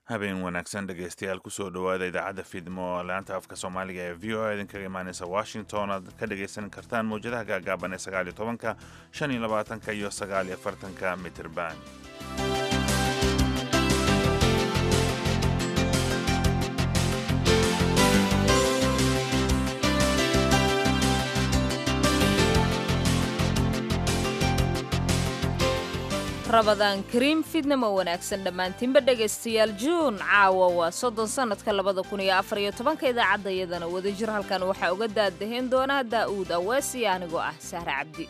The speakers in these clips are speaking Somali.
habeen wanaagsan dhegaystayaal kusoo dhowaada idaacadda fiidmo laanta afka soomaaliga ee v o a idinkaga imaaneysa washington aad ka dhagaysan kartaan mawjadaha gaagaaban ee sagaaliyo tobanka shan iyo labaatanka iyo sagaaliyo afartanka mitirban rabadaan kariim fidnamo wanaagsan dhammaantiinba dhegaystayaal juun caawa waa soddon sannadka labada kun iyo afar iyo tobanka idaacadda iyadana wadajir halkan waxaa uga daadahayn doona daa'uud aweesi anigoo ah sahre cabdi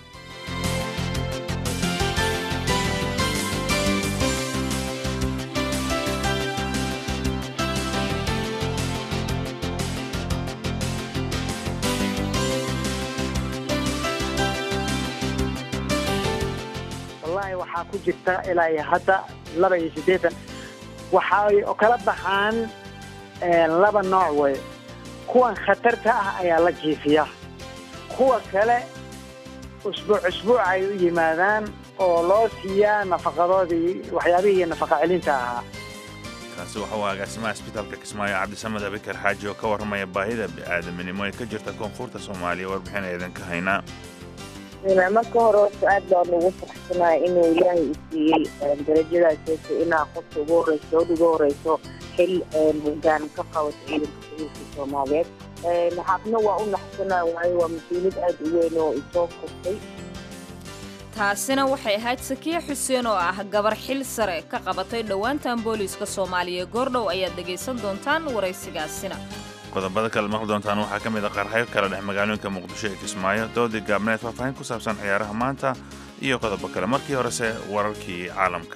wallahi waxaa ku jirta ilaa iyo hadda laba iyo siddeetan waxay kala baxaan laba nooc wey kuwan khatarta ah ayaa la jiifiya kuwa kale usbuuc usbuuc ay u yimaadaan oo loo siiyaa nafaqadoodii waxyaabihii nafaqa celinta ahaa kaasi waxa uu agaasimaha isbitaalka kismaayo cabdisamed abikar xaaji oo ka warramaya baahida bini'aadaminimo ee ka jirta koonfurta soomaaliya warbixin aydan ka haynaa marka hore horta aad baan ugu faraxsanahay inuu ilaahay i siiyey darajadaas inaa qofka ugu horeyso gabadha ugu horeyso xil hogaan ka qabato ciidanka sabiilka soomaaliyeed naxaabna waa u naxsanaa waayo waa mas-uuliyad aad u weyn oo isoo kostay taasina waxay ahayd sakiye xuseen oo ah gabar xil sare ka qabatay dhowaantan booliiska soomaaliya goordhow ayaad dhegaysan doontaan waraysigaasina qodobada kale maqli doontaan waxaa ka mid a qarxayo kala dhex magaalooyinka muqdisho ee kismaayo doodii gaabneed faahfaahin ku saabsan ciyaaraha maanta iyo qodobo kale markii horese wararkii caalamka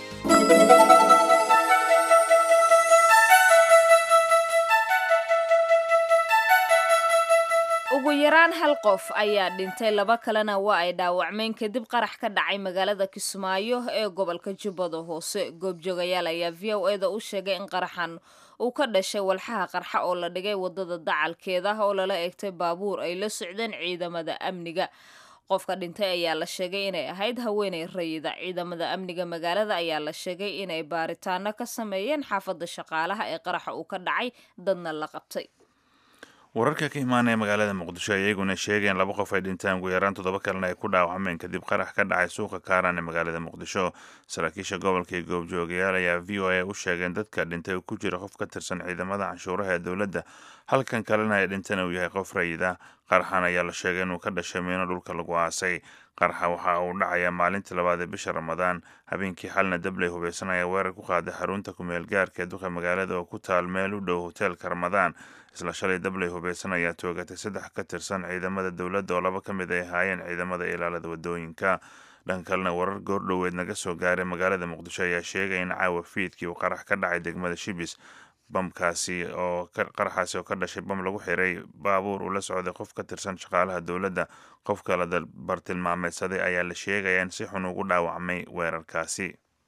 ugu yaraan hal qof ayaa dhintay laba kalena waa ay dhaawacmeen kadib qarax ka dhacay magaalada kismaayo ee gobolka jubbada hoose goobjoogayaal ayaa v o eda u sheegay in qaraxan uu ka dhashay walxaha qarxa oo la dhigay wadada dacalkeeda oo lala eegtay baabuur ay la socdeen ciidamada amniga qofka dhintay ayaa la sheegay inay ahayd haweeney rayida ciidamada amniga magaalada ayaa la sheegay inay baaritaano ka sameeyeen xaafadda shaqaalaha ee qaraxa uu ka dhacay dadna la qabtay wararka ka imaanaya magaalada muqdisho iyaguna sheegeen laba qof ay dhintaan ugu yaraan toddoba kalena ay ku dhaawacmeen kadib qarax ka dhacay suuqa kaaran ee magaalada muqdisho saraakiisha gobolka iyo goobjoogayaal ayaa v o a u sheegeen dadka dhintay ku jira qof ka tirsan ciidamada canshuuraha ee dowladda halkan kalena ay dhintana uu yahay qof rayida qaraxan ayaa la sheegay inuu ka dhashay miino dhulka lagu aasay qaraxa waxa uu dhacayaa maalintii labaad ee bisha ramadaan habeenkii xalna dabley hubeysan ayaa weerar ku qaaday xarunta kumeel gaarka ee duqa magaalada oo ku taal meel u dhow hoteelka ramadaan isla shalay dabley hubeysan ayaa toogatay saddex ka tirsan ciidamada dowladda oo laba ka mid ay ahaayeen ciidamada ilaalada wadooyinka dhanka kalena warar goordhoweed naga soo gaaray magaalada muqdisho ayaa sheegay in caawa fiidkii uu qarax ka dhacay degmada shibis bamkaasi oo qaraxaasi oo ka dhashay bam lagu xiray baabuur uu la socday qof ka tirsan shaqaalaha dowladda qofka la bartilmaameedsaday ayaa la sheegaya in si xun ugu dhaawacmay weerarkaasi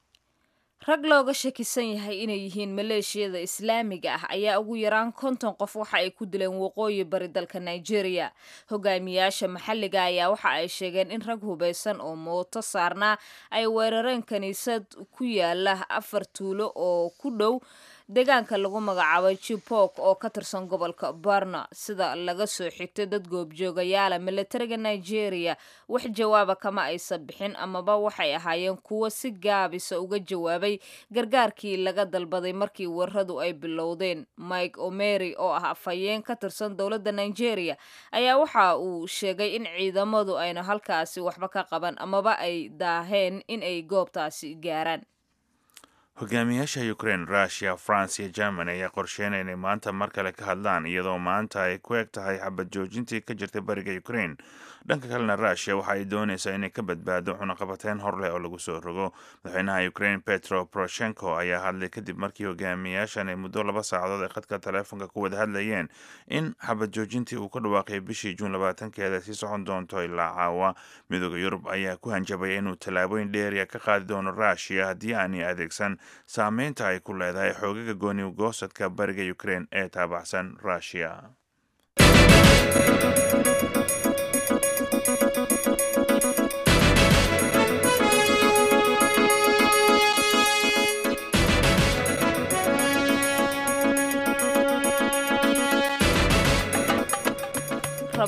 rag looga shakisan yahay inay yihiin maleeshiyada islaamiga ah ayaa ugu yaraan konton qof waxa ay ku dileen waqooyi bari dalka nigeria hogaamiyaasha maxalliga ayaa waxa ay sheegeen in rag hubeysan oo mooto saarnaa ay weerareen kiniisad ku yaala afar tuulo oo ku dhow deegaanka lagu magacaabay jipok oo ka tirsan gobolka barna sida laga soo xigtay dad goobjoogayaala milatariga nigeria wax jawaaba kama aysan bixin amaba waxay ahaayeen kuwo si gaabisa uga jawaabay gargaarkii laga dalbaday markii weeraradu ay bilowdeen mike omery oo ah afhayeen ka tirsan dowladda nigeria ayaa waxa uu sheegay in ciidamadu ayna halkaasi waxba ka qaban amaba ay daaheen in ay goobtaasi gaaraan hogaamiyaasha ukraine russiya france iyo germany ayaa qorsheynaya inay maanta mar kale ka hadlaan iyadoo maanta ay ku eg tahay xabad joojintii ka jirtay bariga ukraine dhanka kalena russiya waxa ay doonaysaa inay ka badbaado cunaqabateyn hor leh oo lagu soo rogo madaxweynaha ukraine petro poroshenko ayaa hadlay kadib markii hogaamiyaashan ay muddo laba saacadood ay khadka taleefonka ku wada hadlayeen in xabad joojintii uu ka dhawaaqay bishii juun labaatankeeda sii socon doonto ilaa caawa midooda yurub ayaa ku hanjabaya inuu tallaabooyin dheeriya ka qaadi doono russiya haddii aanay adeegsan saameynta ay ku leedahay xoogaga gooni goosadka bariga ukraine ee taabacsan russiya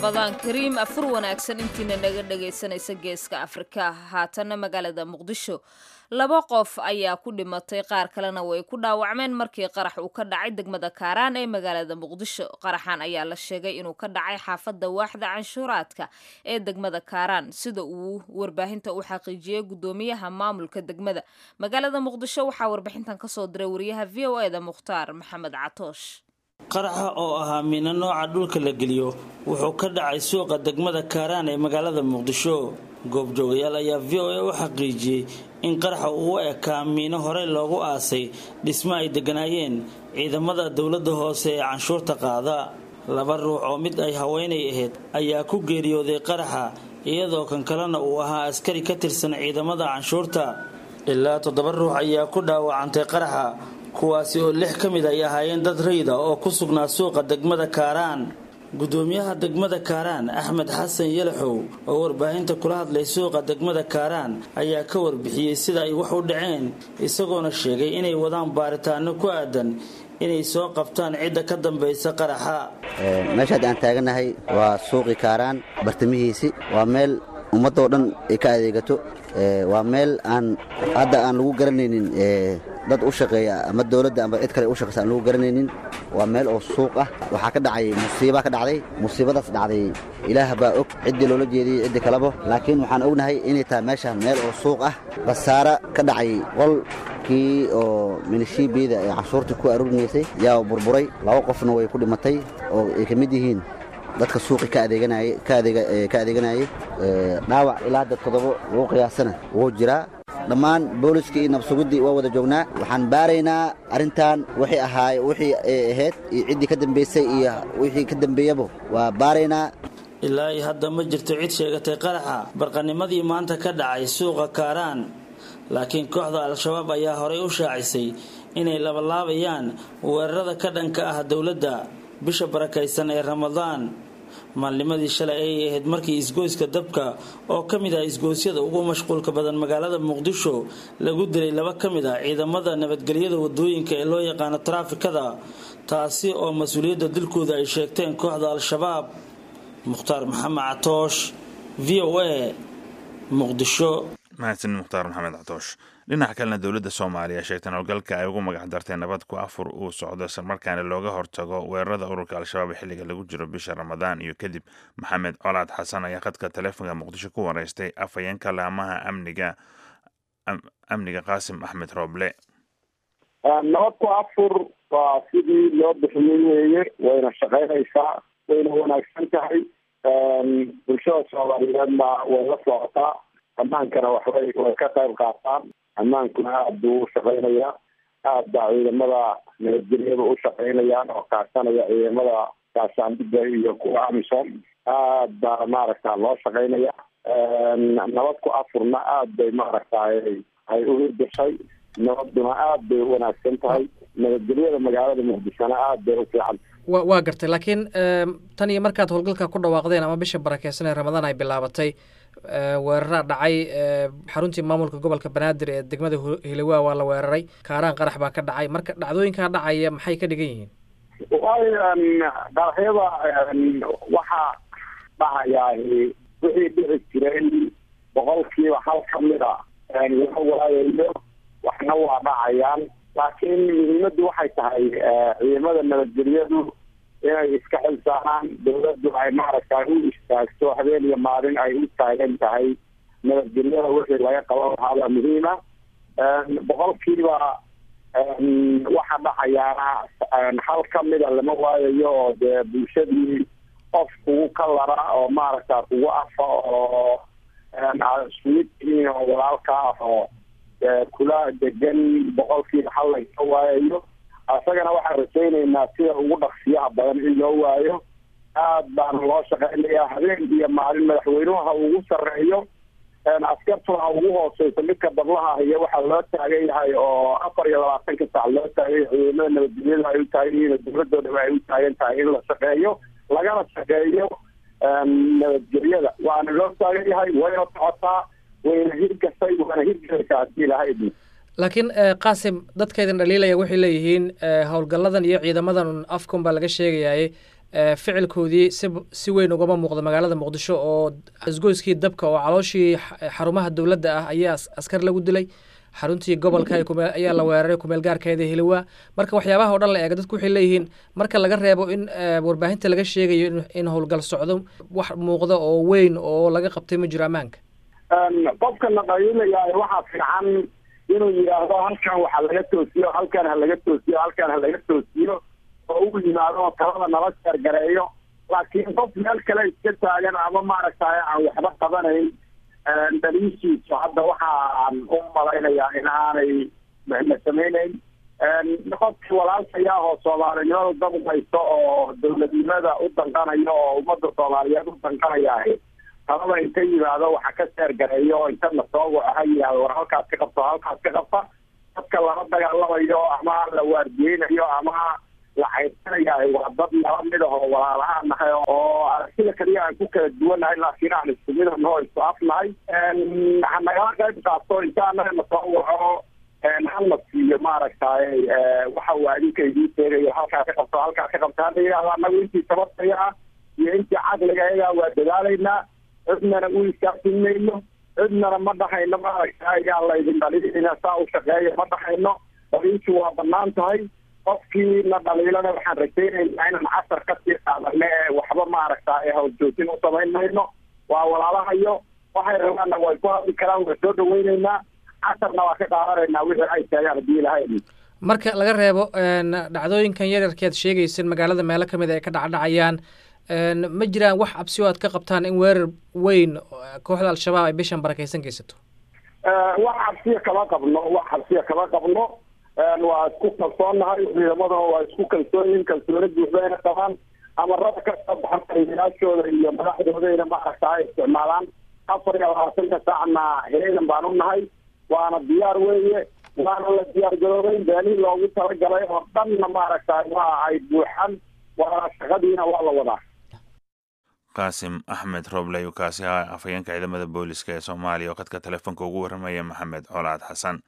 ramadaan kariim afur wanaagsan intiina naga dhagaysanaysa geeska afrika haatanna magaalada muqdisho laba qof ayaa ku dhimatay qaar kalena way ku dhaawacmeen markii qarax uu ka dhacay degmada kaaraan ee magaalada muqdisho qaraxan ayaa la sheegay inuu ka dhacay xaafadda waaxda canshuuraadka ee degmada kaaraan sida uu warbaahinta u xaqiijiyey gudoomiyaha maamulka degmada magaalada muqdisho waxaa warbixintan kasoo diray wariyaha v o eda mukhtaar maxamed catoosh qaraxa oo ahaa miino nooca dhulka la geliyo wuxuu ka dhacay suuqa degmada kaaraan ee magaalada muqdisho goobjoogayaal ayaa v o a u xaqiijiyey in qaraxa uu u ekaa miino horey loogu aasay dhismo ay degganaayeen ciidamada dowladda hoose ee canshuurta qaada laba ruux oo mid ay haweenay ahayd ayaa ku geeriyooday qaraxa iyadoo kan kalena uu ahaa askari ka tirsan ciidamada canshuurta ilaa toddoba ruux ayaa ku dhaawacantay qaraxa kuwaasi oo lix ka mid ay ahaayeen dad rayda oo ku sugnaa suuqa degmada kaaraan gudoomiyaha degmada kaaraan axmed xasan yalaxow oo warbaahinta kula hadlay suuqa degmada kaaraan ayaa ka warbixiyey sida ay wax u dhaceen isagoona sheegay inay wadaan baaritaano ku aadan inay soo qabtaan cidda ka dambaysa qaraxa meeshaad aan taaganahay waa suuqii kaaraan bartamihiisi waa meel ummaddoo dhan ay ka adeegato waa meel aan hadda aan lagu garanaynin dad u shaqeeya ama dowladda ama cid kale u shaqeysa aan lagu garanaynin waa meel oo suuq ah waxaa ka dhacay musiibaa ka dhacday musiibadaas dhacday ilaah baa og ciddii loola jeediyey ciddi kalebo laakiin waxaan ognahay inay tahay meeshaan meel oo suuq ah khasaara ka dhacay qolkii oo milishiibiyada ee canshuurtii ku aruurinaysay yaa burburay laba qofna way ku dhimatay oo ay ka mid yihiin dadka suuqi ka adeeganayay dhaawac ilaa hadda toddobo lagu qiyaasana wuu jiraa dhammaan booliskii iyo nabsuguddii waa wada joognaa waxaan baaraynaa arrintan wixii ahaay wixii ay ahayd iyo ciddii ka dambaysay iyo wixii ka dambeeyaba waa baaraynaa ilaa iyo hadda ma jirto cid sheegatay qaraxa barqanimadii maanta ka dhacay suuqa kaaraan laakiin kooxda al-shabaab ayaa horey u shaacisay inay labalaabayaan weerarada ka dhanka ah dowladda bisha barakaysan ee ramadaan maalnimadii shalay ayay ahayd markii isgoyska dabka oo ka mid ah isgoysyada ugu mashquulka badan magaalada muqdisho lagu dilay laba ka mid ah ciidamada nabadgelyada wadooyinka ee loo yaqaano taraafikada taasi oo mas-uuliyadda dilkooda ay sheegteen kooxda al-shabaab mukhtaar maxamed catoosh v o a muqdisho mahadsan mukhtaar maxamed catoosh dhinaca kalena dowladda soomaaliya sheegtan howlgalka ay ugu magac dartay nabad ku afur uu socdo islamarkaana looga hortago weerarada ururka al-shabaab xilliga lagu jiro bisha ramadaan iyo kadib maxamed colaad xasan ayaa khadka taleefonka muqdisho ku wareystay afhayeenka laamaha amniga amniga qaasim axmed rooble nabad ku afur waa sidii loo bixiyey weeye wayna shaqaynaysaa wayna wanaagsan tahay bulshada soomaaliyeedna way la socotaa ammaankana waxbay way ka qayb qaataan ammaankuna aada buu u shaqaynayaa aad baa ciidamada nabadgelyada u shaqaynayaan oo kaashanaya ciidamada gaashaandhiga iyo kuwa amisom aad baa maaragta loo shaqaynaya nabad ku afurna aad bay maaragtay ay u hirgashay nabaduna aad bay u wanaagsan tahay nabadgelyada magaalada muqdishona aad bay u fiican wa waa gartay laakiin tan iyo markaad howlgalka ku dhawaaqdeen ama bisha barakeysan ee ramadaan ay bilaabatay weeraraa dhacay xaruntii maamulka gobolka banaadir ee degmada hilowa waa la weeraray kaaraan qarax baa ka dhacay marka dhacdooyinkaa dhacaya maxay ka dhigan yihiin waay qaraxyada waxaa dhacayaa wixii dhici jiray boqolkiiba hal ka mid a laga waayayo waxna waa dhacayaan laakiin muhiimaddu waxay tahay ciidamada nabadgelyadu inay iska xilsaaraan dawladdu ay maaragtay u istaagto habeen iyo maalin ay u taagan tahay nabadgelyada wixii laga qaban lahaabaa muhiima boqolkiiba waxa dhacayaana hal ka mida lama waayayo oo dee bulshadii qof kugu ka lara oo maaragta kugu afa oo ismid tihiin oo walaalka ah oo kula degan boqolkiiba hal laga waayayo isagana waxaan rajaynaynaa sida ugu dhaqsiyaha badan in loo waayo aad baana loo shaqaynayaa habeen iyo maalin madaxweynuhu ha ugu sarreeyo askartuna ha ugu hooseyso midka dablaha iyo waxaa loo taagan yahay oo afar iyo labaatanka saac loo taagan yahay ciidamada nabadgelyada ay u taagan yihiin dowladoodaba ay u taagan tahay in la shaqeeyo lagana shaqeeyo nabadgelyada waana loo taagan yahay wayna socotaa wayna hirgasay waana hirgelaysaa haddii ilaha idin laakiin qaasim dadkaydan dhaliilaya waxay leeyihiin howlgalladan iyo ciidamadan afkun baa laga sheegayaye ficilkoodii si si weyn ugama muuqda magaalada muqdisho oo isgoyskii dabka oo calooshii xarumaha dowladda ah ayaa askar lagu dilay xaruntii gobolka ayaa la weeraray kumeel gaarkeeda hiliwaa marka waxyaabaha o dhan la eega dadku waxay leeyihiin marka laga reebo in warbaahinta laga sheegayo in howlgal socdo wax muuqda oo weyn oo laga qabtay ma jiro ammaanka qofka naqayulayahay waxaa fiican inuu yidhaahdo halkan waxa laga toosiyo halkan ha laga toosiyo halkan ha laga toosiyo oo u yimaado oo talada nala sheergareeyo laakiin qof meel kale iska taagan ama maaragtay aan waxba qabanayn daliishiisu hadda waxaan u malaynayaa in aanay la samaynayn qofkii walaalkayaa oo soomaalinimada dabqayso oo dowladnimada u danqanayo oo ummadda soomaaliyeed u danqanaya talada inta yimaado waxa ka seergareeyo oo inta lasoo waco ha yidhahdo war halkaas ka qabto halkaas ka qabta dadka lala dagaalamayo ama la waardiyeynayo ama la cayrsanayahay waa dad nala mid ah oo walaalahaan nahay oo aragtida kaliya aan ku kala duwannahay laakiin aan isku mid ahno oo isku afnahay ha nagala qayb qaato inta anaga nasoo waco hala siiyo maaragtay waxa uu adinka idiin sheegayo halkaa ka qabto halkaa ka qabto hadda yidhahdo anagu intii sababtaya ah iyo intii caqligayaga waa dadaalaynaa cidnana u iskaafin mayno cidnana ma dhahayno maaragtay yaa laydin dhaliilina saa u shaqeeya ma dhahayno dhaliilki waa banaan tahay qofkii na dhaliilana waxaan rajaynaynaa inaan casar kasii qaadane waxba maaragtay hawljoojin u samayn mayno waa walaalahayo waxay rabaanna way ku hadli karaan waa soo dhaweyneynaa casarna waa ka qaadanaynaa wixii ay sheegaan hadii ilahay marka laga reebo dhacdooyinkan yaryarkeed sheegaysan magaalada meelo kamid ay ka dhacdhacayaan ma jiraan wax cabsi oo aad ka qabtaan in weerar weyn kooxda al-shabaab ay bishan barakeysan geysato wax cabsiya kama qabno wax cabsiya kama qabno waa isku kalsoonnahay ciidamadana waa isku kalsoonyihin kalsooni buuxdayna qabaan amarada ka soo baxan taliyayaashooda iyo madaxdoodayna maaragta ay isticmaalaan afar iyo labaatanka saacna heegan baan u nahay waana diyaar weeye waana la diyaar garoobay beelihii loogu talagalay oo dhanna maaragta waa ay buuxan waana shaqadiina waa la wadaa qaasim axmed robley kaasi ah afhayeenka ciidamada booliska ee soomaaliya oo khadka telefoonka ugu warramaya maxamed colaad xasan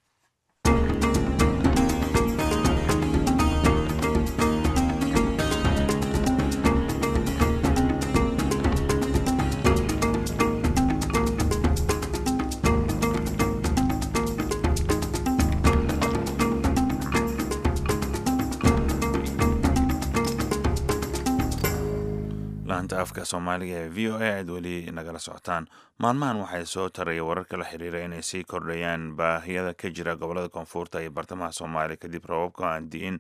laanta afka soomaaliga ee v o a aad weli nagala socotaan maalmahan waxay soo taraya wararka la xiriira inay sii kordhayaan baahiyada ka jira gobolada koonfurta iyo bartamaha soomaaliya kadib roobabka aan di'in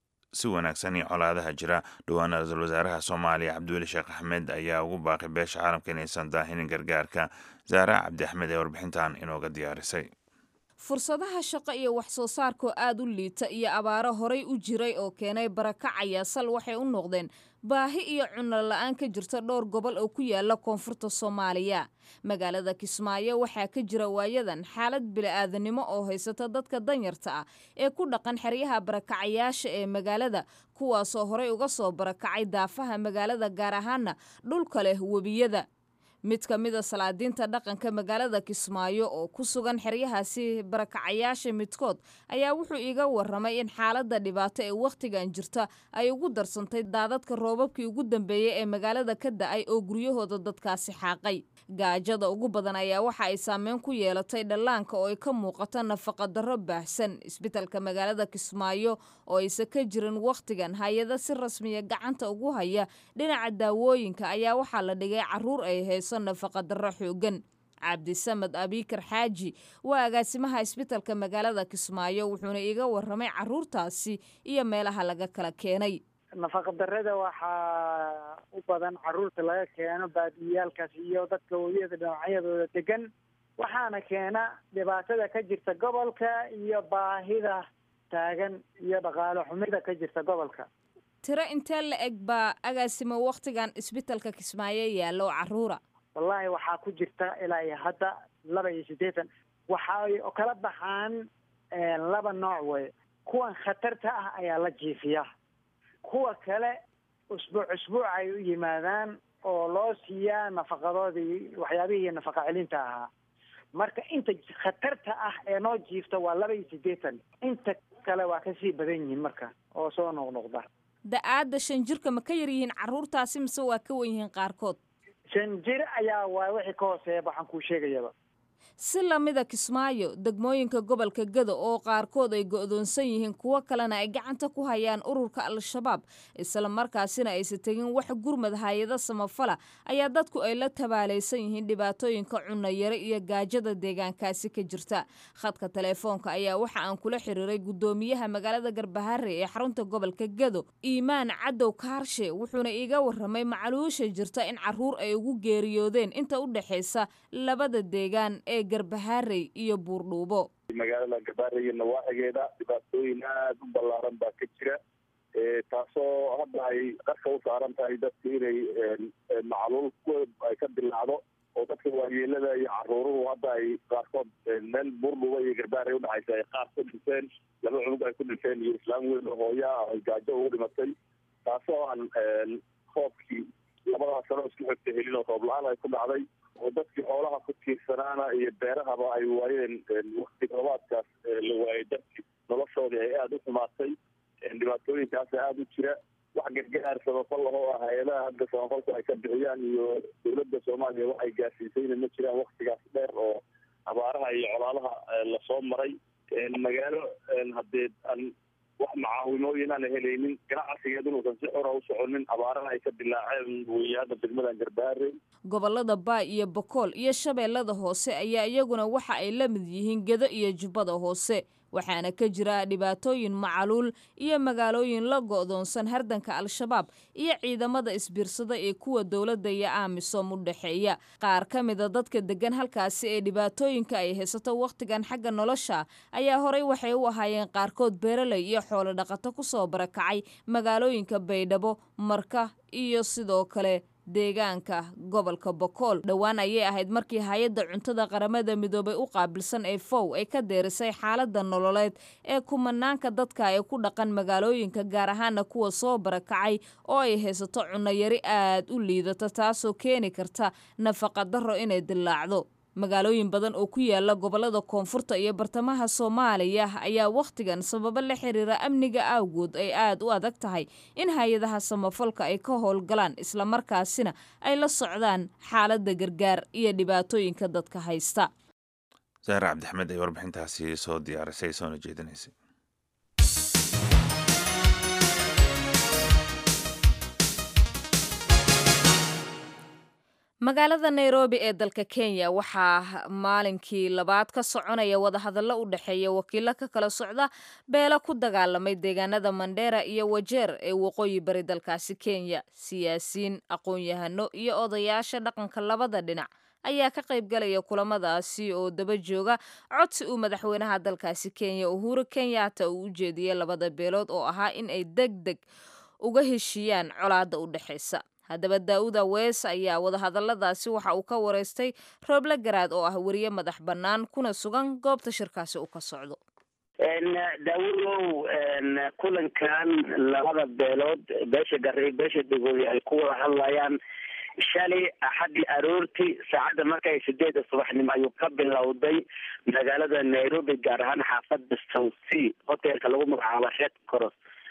si wanaagsan iyo colaadaha jira dhowaan ra-iisul wasaaraha soomaaliya cabdiweli sheekh axmed ayaa ugu baaqay beesha caalamka inaysan daahinin gargaarka zaara cabdi axmed ee warbixintan inooga diyaarisay fursadaha shaqo iyo wax soo saarkoo aad u liita iyo abaaro horay u jiray oo keenay barakacaya sal waxay u noqdeen baahi iyo cunno la-aan ka jirta dhowr gobol oo ku yaala koonfurta soomaaliya magaalada kismaayo waxaa ka jira waayadan xaalad bili-aadanimo oo haysata dadka danyarta ah ee ku dhaqan xeryaha barakacayaasha ee magaalada kuwaasoo horay uga soo barakacay daafaha magaalada gaar ahaana dhulka leh webiyada mid ka mida salaadiinta dhaqanka magaalada kismaayo oo ku sugan xeryahaasi barakacayaasha midkood ayaa wuxuu iiga waramay in xaaladda dhibaato ee wakhtigan jirta ay ugu darsantay daadadka roobabkii ugu dambeeyey ee magaalada ka da-ay oo guryahooda dadkaasi xaaqay gaajada ugu badan ayaa waxa ay saameyn ku yeelatay dhallaanka oo ay ka muuqato nafaqadarro baahsan isbitalka magaalada kismaayo oo aysa ka jirin wakhtigan hay-ada si rasmiya gacanta ugu haya dhinaca daawooyinka ayaa waxaa la dhigay caruur ay hayso nafaqadarro xoogan cabdisamed abiikar xaaji waa agaasimaha isbitalka magaalada kismaayo wuxuuna iiga waramay caruurtaasi iyo meelaha laga kala keenay nafaqadarrada waxaa u badan caruurta laga keeno baadiyaalkaas iyo dadka webiyada dhinacyadooda degan waxaana keena dhibaatada ka jirta gobolka iyo baahida taagan iyo dhaqaale xumida ka jirta gobolka tiro intee la eg baa agaasimo wakhtigan isbitalka kismaayo yaallo caruura wallaahi waxaa ku jirta ilaa iyo hadda laba iyo siddeetan waxay kala baxaan laba nooc wey kuwan khatarta ah ayaa la jiifiya kuwa kale usbuuc usbuuc ay u yimaadaan oo loo siiyaa nafaqadoodii waxyaabihii nafaqa celinta ahaa marka inta khatarta ah ee noo jiifta waa laba iyo siddeetan inta kale waa kasii badan yihiin marka oo soo noqnoqda da-aadda shan jirka ma ka yar yihiin carruurtaasi mise waa ka wen yihiin qaarkood shan jir ayaa waa wixii ka hooseeya waxaan kuu sheegayaba si lamida kismaayo degmooyinka gobolka gado oo qaarkood ay go'doonsan yihiin kuwo kalena ay gacanta ku hayaan ururka al-shabaab isla markaasina aysa tegin wax gurmad hay-ado samafala ayaa dadku ay la tabaalaysan yihiin dhibaatooyinka cunayare iyo gaajada deegaankaasi ka jirta khadka teleefoonka ayaa waxa aan kula xiriiray guddoomiyaha magaalada garbahare ee xarunta gobolka gado iimaan cadow kaarshe wuxuuna iiga waramay macaluusha jirta in caruur ay ugu geeriyoodeen inta u dhexaysa labada deegaan ee garbaharey iyo buurdhuubo magaalada garbaharey iyo nawaaxigeeda dhibaatooyin aada u ballaaran baa ka jira taasoo hadda ay qarka u saaran tahay dadka inay macluul ay ka dilaacdo oo dadka waayeelada iyo caruuruhu hadda ay qaarkood meel buurdhuuba iyo garbaharey udhexaysa ay qaar ku dhinteen laba cunug ay ku dhinteen iyo islaam weyn oo hooya ah ay gaajo ugu dhimatay taasoo aan roobkii labadaas sano isku xigta helin oo roob la-aan ay ku dhacday oo dadkii xoolaha ku tiirsanaana iyo beerahaba ay waayeen wakti roobaadkaas la waayay dadkii noloshoodii ay aada u xumaatay dhibaatooyinkaasa aada u jira wax gargaar samafal ah oo ah hay-adaha hadda samafalku ay ka bixiyaan iyo dowladda soomaaliya waxay gaarsiisayna ma jiraan waktigaas dheer oo abaaraha iyo colaadaha lasoo maray magaalo haddee aan wax macaawimooyin aan helaynin ganacsigeed inuusan si xora u soconin abaaraha ay ka dilaaceen weeye hadda degmadan garbaharey gobolada baay iyo bokool iyo shabeellada hoose ayaa iyaguna waxa ay la mid yihiin gedo iyo jubbada hoose waxaana ka jira dhibaatooyin macaluul iyo magaalooyin la go'doonsan hardanka al-shabaab iyo ciidamada isbiirsada ee kuwa dowladda iyo aamisom u dhexeeya qaar ka mida dadka deggan halkaasi ee dhibaatooyinka ay haysato wakhtigan xagga nolosha ayaa horey waxay u ahaayeen qaarkood beeraley iyo xoolo dhaqato ku soo barakacay magaalooyinka baydhabo marka iyo sidoo kale deegaanka gobolka bokool dhowaan ayay ahayd markii hay-adda cuntada qaramada midoobay u qaabilsan ee fow ay ka deerisay xaaladda nololeed ee kumanaanka dadka ee ku dhaqan magaalooyinka gaar ahaana kuwa soo barakacay oo ay haysato cunayari aad u liidata taasoo keeni karta nafaqa darro inay dilaacdo magaalooyin badan oo ku yaala gobolada koonfurta iyo bartamaha soomaaliya ayaa wakhtigan sababo la xiriira amniga awgood ay aad u adag tahay in hay-adaha samafalka ay ka howlgalaan islamarkaasina ay la socdaan xaaladda gargaar iyo dhibaatooyinka dadka haysta saare cabdixmed ay warbixintaasi soo diyaarisay soona jeedinaysay magaalada nairobi ee dalka kenya waxaa maalinkii labaad ka soconaya wadahadallo u dhexeeya wakiilo ka kala socda beelo ku dagaalamay deegaanada mandheera iyo wajeer ee waqooyi bari dalkaasi kenya siyaasiyiin aqoon-yahano iyo odayaasha dhaqanka labada dhinac ayaa ka qayb galaya kulamadaasi oo daba jooga codsi uu madaxweynaha dalkaasi kenya uhuru kenyatta uu u jeediyey labada beelood oo ahaa in ay deg deg uga heshiiyaan colaadda u dhexaysa haddaba daa'uda wees ayaa wadahadalladaasi waxa uu ka wareystay rooble garaad oo ah weriye madax bannaan kuna sugan goobta shirkaasi uu ka socdo daawudow kulankan labada beelood beesha gari beesha degooy ay ku wada hadlayaan shalay axaddii aroortii saacadda markay sideedda subaxnimo ayuu ka bilowday magaalada nairobi gaar ahaan xaafadda south sea hotelka lagu magacaabo red cross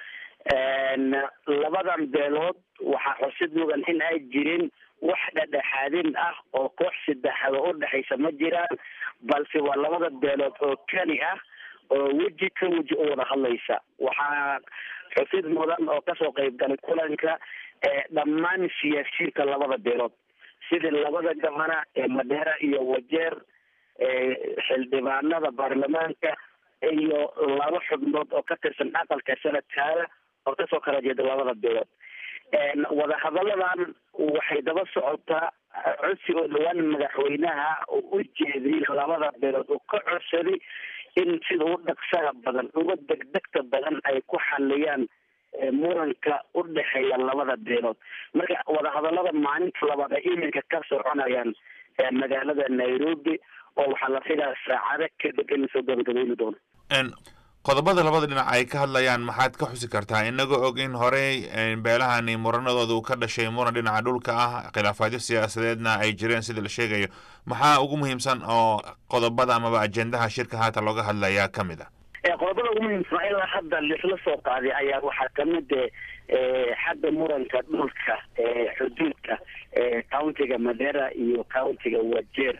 labadan beelood waxaa xusid mudan in ay jirin wax dhadhexaadin ah oo koox saddexaad oo udhexaysa ma jiraan balse waa labada beelood oo keli ah oo weji ka weji u wada hadlaysa waxaa xusid mudan oo kasoo qayb galay kulanka dhammaan siyaasiyiinka labada beelood sidii labada gabana ee madheera iyo wajeer xildhibaanada baarlamaanka iyo laba xubnood oo ka tirsan aqalka sanadkaada oo kasoo kala jeeda labada beelood wadahadalladan waxay daba socotaa codsi oo dhawaan madaxweynaha uu u jeediyey labada beelood uu ka codsaday in sida u dhaqsaha badan uga degdegta badan ay ku xaliyaan muranka u dhexeeya labada beelood marka wadahadallada maalinta labaad ay iminka ka soconayaan magaalada nairobi oo waxaa la figaa saacado kadib in lasoo gabagabayni doono qodobada labada dhinac ay ka hadlayaan maxaad ka xusi kartaa inagoo og in horey beelahani muranadooda uu ka dhashay muran dhinaca dhulka ah khilaafaadyo siyaasadeedna ay jireen sida la sheegayo maxaa ugu muhiimsan oo qodobada amaba ajendaha shirka haatan looga hadlayaa ka mid a qodobada ugu muhiimsan ilaa hadda lisla soo qaaday ayaa waxaa kamid xagga muranka dhulka xuduudka countiga madera iyo countiga wajeer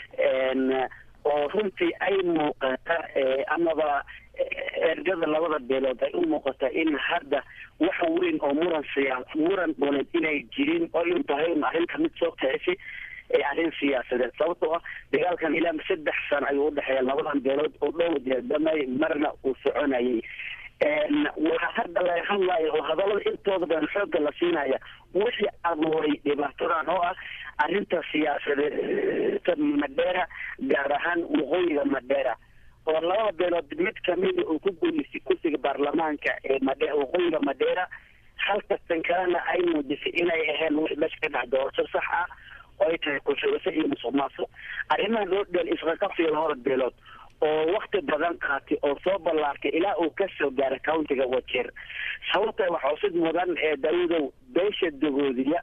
oo runtii ay muuqata amaba ergada labada beelood ay u muuqata in hadda wax weyn oo muran siyaa muran dooneed inay jirin oo in tahay arrinta mid soo kicisi arrin siyaasadeed sababtoo ah dagaalkan ilaa saddex sano ayuu udhexeeya labadan beelood oo dhow jeedamay marna uu soconayay waxaa hadda laga hadlaya oo hadallada intooda badan xoogga la siinaya wixii abuuray dhibaatadan oo ah arrinta siyaasadeed madheera gaar ahaan waqooyiga madheera oo labada beelood mid kamida uu ku guuleystay kursiga baarlamaanka ee madhe waqooyiga madheera halkastan kalena ay muujisay inay aheen wix meesha ka dhex doorasho sax ah oo ay tahay kushubasho iyo musuq maasuq arrimaha loo dheel isqaqabsiga labada beelood oo wakti badan qaatay oo soo ballaartay ilaa uu kasoo gaaray countiga wajeer sababta waxaa usid mudan ee daawudow beesha dagoodiya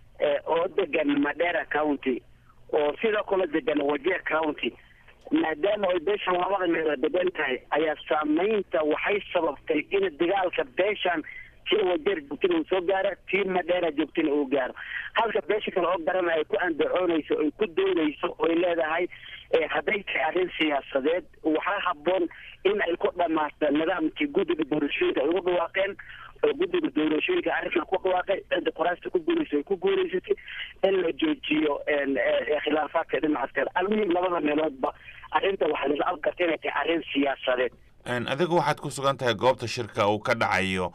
oo degan madera county oo sidoo kale degan wajeer county maadaama ay beeshan labada meelood degan tahay ayaa saameynta waxay sababtay in dagaalka beeshan tii wajeer joogtina uu soo gaaro tii madheera joogtina uu gaaro halka beesha kale oo garana ay ku andacoonayso ay ku doodayso oy leedahay hadday tahay arrin siyaasadeed waxaa haboon in ay ku dhamaato nidaamkii guddiga doorashooyinka ay ugu dhawaaqeen oo guddiga doorashooyinka arrinkan ku dhawaaqay cidda qoraasta ku guulaysa ay ku guulaysatay in la joojiyo khilaafaadka dhinacaas kale almuhim labada meeloodba arrinta waxaa laisla afgarta inay tahay arrin siyaasadeed adigu waxaad ku sugan tahay goobta shirka uu ka dhacayo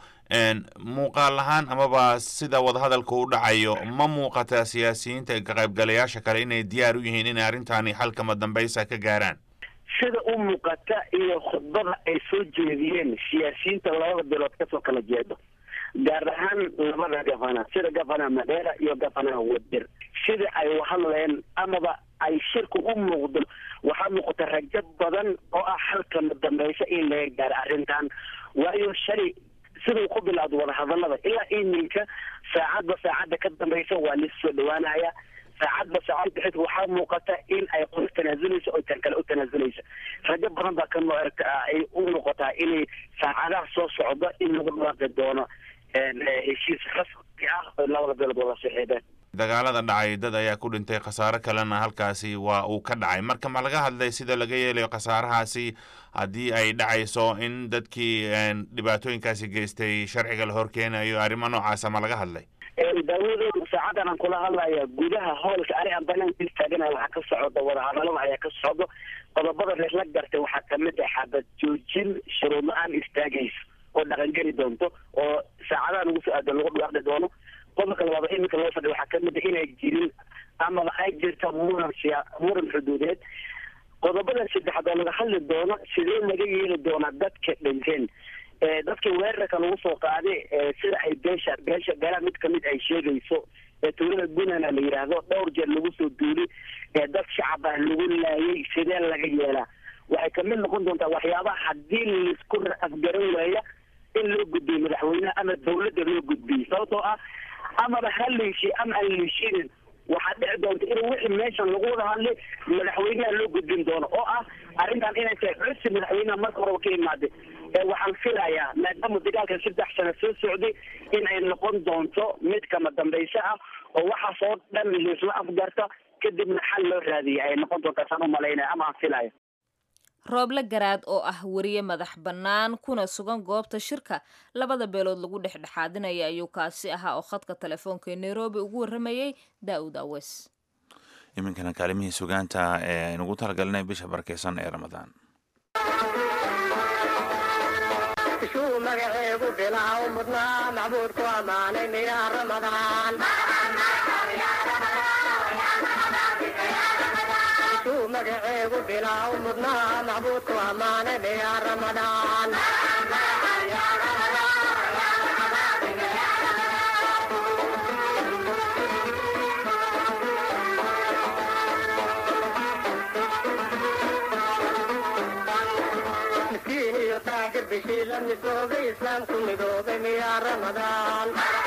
muuqaal ahaan amaba sida wadahadalka u dhacayo ma muuqataa siyaasiyiinta ka qaybgalayaasha kale inay diyaar u yihiin inay arrintaani xalkama dambaysa ka gaaraan sida u muuqata iyo khudbada ay soo jeediyeen siyaasiyiinta labada bilood kasoo kala jeedo gaar ahaan labada gafana sida gafana madheera iyo gafana wadir sida ay uhadleen amaba ay shirku u muuqdo waxaa muuqata rajo badan oo ah halkama dambaysa in laga gaaro arrintan waayo shalay siduu ku bilowda wadahadalada ilaa iminka saacadba saacadda ka dambaysa waa lasoo dhawaanaya saacadba saacad bixid waxaa muuqata in ay qof tanaazulayso oo tan kale u tanaazulaysa rajo badan baa ka ay u muuqataa inay saacadaha soo socdo in lagu dhawaaqi doono heshiis rasmi ah oo labada beelood wada saxiibeen dagaalada dhacay dad ayaa ku dhintay khasaare kalena halkaasi waa uu ka dhacay marka ma laga hadlay sida laga yeelayo khasaarahaasi haddii ay dhacayso in dadkii dhibaatooyinkaasi geystay sharciga la horkeenayo arrimo noocaasa ma laga hadlay daawado saacadan aan kula hadlaya gudaha hoolka ani aan banaanka istaaganaya waxaa ka socda wadahadalada ayaa ka socdo qodobada reerla gartay waxaa kamid ah xabad joojin shuruud la-aan istaagaysa oo dhaqangeli doonto oo saacadaha lagu soo aadan lagu dhawaaqi doono qodobka labaad iminka loo fadhiya waxaa kamid a inay jirin amaba ay jirta muran siya muran xuduudeed qodobada saddexaad oo laga hadli doono sidee laga yeeli doonaa dadka dhinteen dadkii weerarka lagu soo qaaday sida ay beesha beesha beelaha mid kamid ay sheegayso tuulada gunana la yidhaahdo dhowr jeer lagu soo duuli dad shacab ah lagu laayay sidee laga yeelaa waxay kamid noqon doontaa waxyaabaha haddii laisku afgaran waaya in loo gudbiyo madaxweyneha ama dawladda loo gudbiyo sababtoo ah amaba ha liishi ama aan liishinin waxaa dhici doonta in wixii meeshan lagu wada hadlay madaxweynaha loo gudbin doono oo ah arrintan inay tahay codsi madaxweynaha marka horeba ka imaaday waxaan filayaa maadaama dagaalkan saddex sano soo socday in ay noqon doonto mid kama dambaysa ah oo waxaas oo dhan laisla afgarta kadibna xal loo raadiya ay noqon doontaa saan u malaynaya ama aan filaya rooble garaad oo ah weriye madax bannaan kuna sugan goobta shirka labada beelood lagu dhexdhexaadinaya ayuu kaasi ahaa oo khadka telefoonka ee nairobi ugu warramayey daa'ud awes iminkana kaalimihii sugaanta ee aynugu talagelinay bisha barakeysan ee ramadaan magaceegu bilaw mudnaa macbuudku ammaanay miyaa ramadaan magaceegu bilaw mudnaa macbuudku ammaanay miyaa ramadaan miskiin iyo taajir bishii la midoobay islaamku midoobay miyaa ramadaan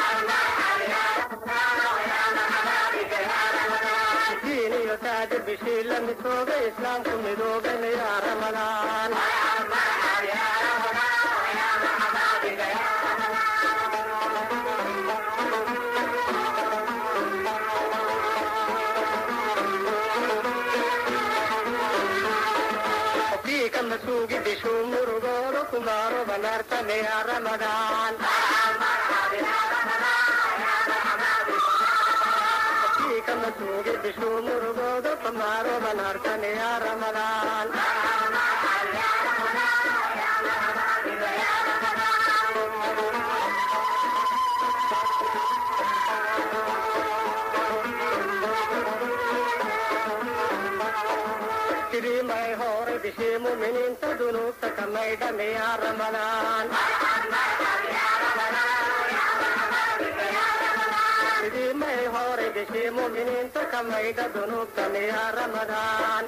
miskiin iyo taajir bishii la midoobay islaamku midoobay miyaa ramadaan kama sugi bishu murugoro kumaro banarta meya ramadan kama sugi bishu murugoro kumaro banarta meya ramadan Kiri mai hore bishi muminin ta dunub ta kamai da meya ramadan Kiri mai hore bishi muminin ta kamai da dunub ta meya ramadan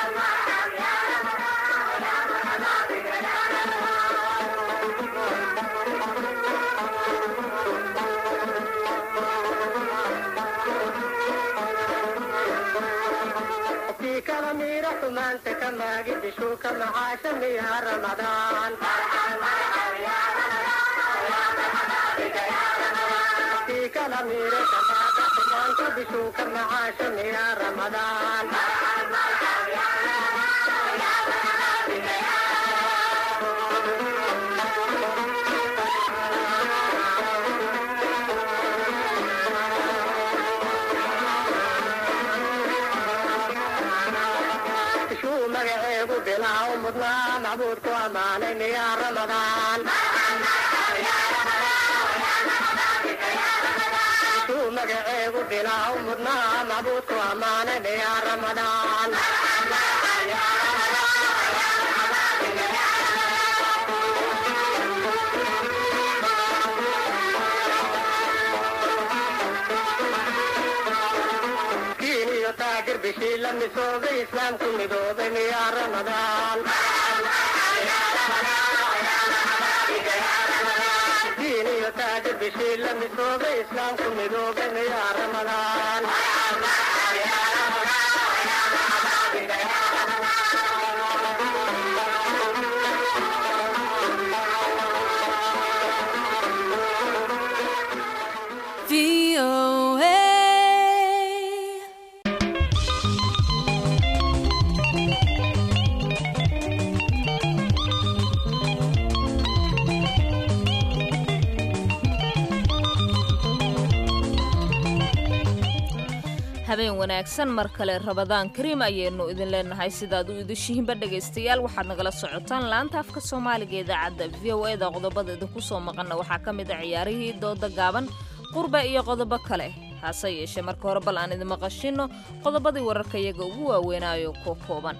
في كلامي رحمن تكماجي بشوك معاشم يا رمضان في كلامي رحمن بشوك معاشم يا رمضان شو مقعيب بلا ومضنا معبودك وامانين يا رمضان شو مقعيب بلا ومضنا معبودك وامانين يا رمضان diin iyo taagir bishii la misoobay islaamku midoobay miyaa ramadaan diin iyo taagir bishii la misoobay islaamku midoobay miyaa ramadaan habeen wanaagsan mar kale rabadaan kariim ayaynu idin leenahay sidaad u idishihiinba dhegaystayaal waxaad nagala socotaan laanta afka soomaaliga idaacadda v o eda qodobada idinku soo maqanna waxaa ka mid a ciyaarihii dooda gaaban qurba iyo qodobo kale hase yeeshee marka hore bal aan idin maqashino qodobadii wararka iyaga ugu waaweynaayo ko kooban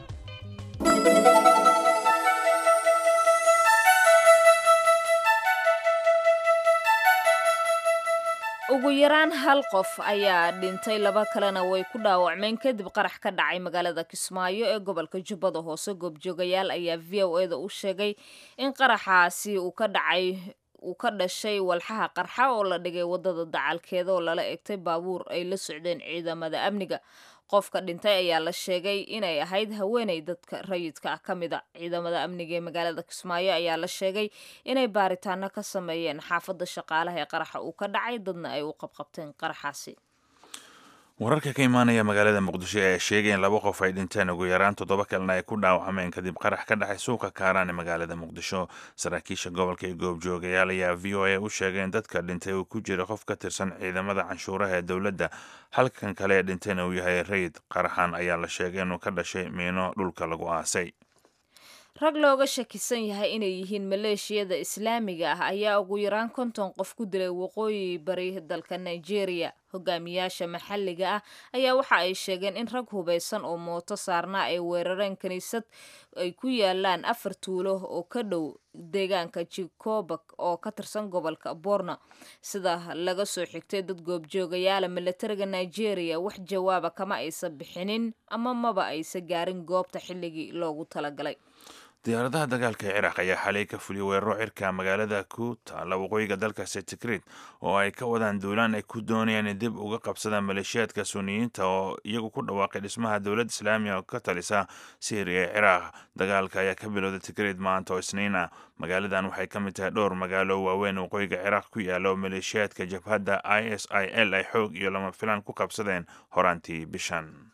ugu yaraan hal qof ayaa dhintay laba kalena way ku dhaawacmeen kadib qarax ka dhacay magaalada kismaayo ee gobolka jubbada hoose goobjoogayaal ayaa v o eda u sheegay in qaraxaasi uu ka dhacay uu ka dhashay walxaha qarxa oo la dhigay wadada dacalkeeda oo lala egtay baabuur ay la socdeen ciidamada amniga qofka dhintay ayaa la sheegay inay ahayd haweeney dadka rayidka ah ka mid a ciidamada amniga ee magaalada kismaayo ayaa la sheegay inay baaritaano ka sameeyeen xaafadda shaqaalaha ee qaraxa uu ka dhacay dadna ay u qabqabteen qaraxaasi wararka ka imaanaya magaalada muqdisho ayaa sheegay in laba qof ay dhinteen ugu yaraan toddoba kalena ay ku dhaawacmeen kadib qarax ka dhacay suuqa kaaraan ee magaalada muqdisho saraakiisha gobolka ee goobjoogayaal ayaa v o a u sheegay in dadka dhintay uu ku jira qof ka tirsan ciidamada canshuuraha ee dowladda halkan kale ee dhintayna uu yahay rayid qaraxan ayaa la sheegay inuu ka dhashay miino dhulka lagu aasay rag looga shakisan yahay inay yihiin maleeshiyada islaamiga ah ayaa ugu yaraan konton qof ku dilay waqooyi bari dalka nigeria hogaamiyaasha maxalliga ah ayaa waxa ay sheegeen in rag hubeysan oo mooto saarnaa ay weerareen kiniisad ay ku yaalaan afar tuulo oo ka dhow deegaanka jikobak oo ka tirsan gobolka borno sida laga soo xigtay dad goobjoogayaala milatariga nigeria wax jawaaba kama aysa bixinin ama maba aysa gaarin goobta xilligii loogu talagalay diyaaradaha dagaalka ee ciraaq ayaa xalay ka fuliyay weeraro cirka magaalada ku taalla waqooyiga dalkaasi tikrit oo ay ka wadaan duulaan ay ku doonayaan in dib uga qabsadaan maleeshiyaadka suniyiinta oo iyagu ku dhawaaqay dhismaha dowlad islaamiga oo ka talisa syriya ee ciraaq dagaalka ayaa ka bilowday tikrit maanta oo isniina magaaladan waxay ka mid tahay dhowr magaalo waaweyn waqooyiga ciraaq ku yaala oo maleeshiyaadka jabhadda i s i l ay xoog iyo lama filaan ku qabsadeen horaantii bishan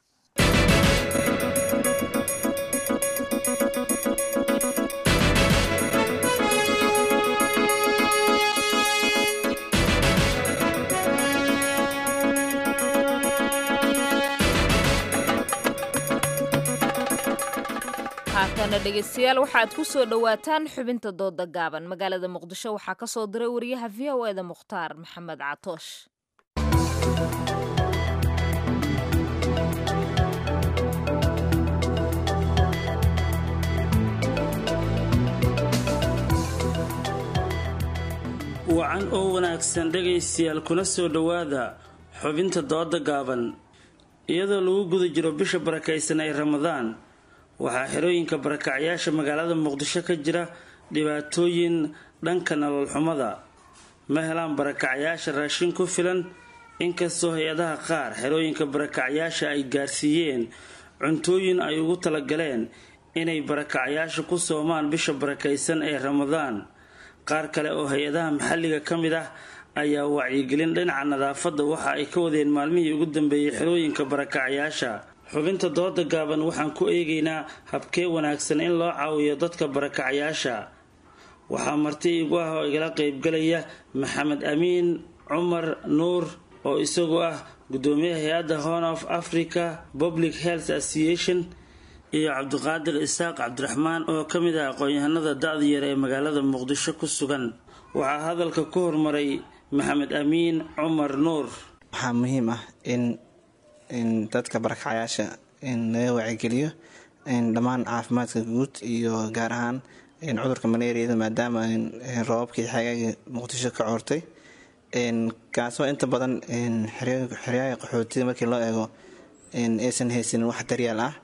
haatana dhegeystayaal waxaad ku soo dhowaataan xubinta dooda gaaban magaalada muqdisho waxaa ka soo diray wariyaha v o eda mukhtaar maxamed catoosh wacan oo wanaagsan dhegaystayaal kuna soo dhowaada xubinta dooda gaaban iyadoo lagu guda jiro bisha barakaysan ee ramadaan waxaa xerooyinka barakacyaasha magaalada muqdisho ka jira dhibaatooyin dhanka nolol xumada ma helaan barakacyaasha raashin ku filan inkastoo hay-adaha qaar xerooyinka barakacyaasha ay gaarsiiyeen cuntooyin ay ugu talagaleen inay barakacyaasha ku soomaan bisha barakaysan ee ramadaan qaar kale oo hay-adaha maxalliga ka mid ah ayaa wacyigelin dhinaca nadaafadda waxa ay ka wadeen maalmihii ugu dambeeyey xerooyinka barakacyaasha xubinta dooda gaaban waxaan ku eegaynaa habkee wanaagsan in loo caawiyo dadka barakacyaasha waxaa marti igu ah oo igala qeybgalaya maxamed amiin cumar nuur oo isagu ah gudoomiyaha hay-adda horn of africa public health association iyo cabdiqaadir isaaq cabdiraxmaan oo ka mid ah aqoon-yahanada da-da yar ee magaalada muqdisho ku sugan waxaa hadalka ku hormaray maxamed amiin cumar nuur waxaa muhiim ah in in dadka barakacyaasha in laga wacigeliyo dhammaan caafimaadka guud iyo gaar ahaan cudurka malaariyada maadaama roobabkii xagaaga muqdisho ka coortay kaasoo inta badan xeryaha qaxootiga markii loo eego aysan haysanin wax daryaal ah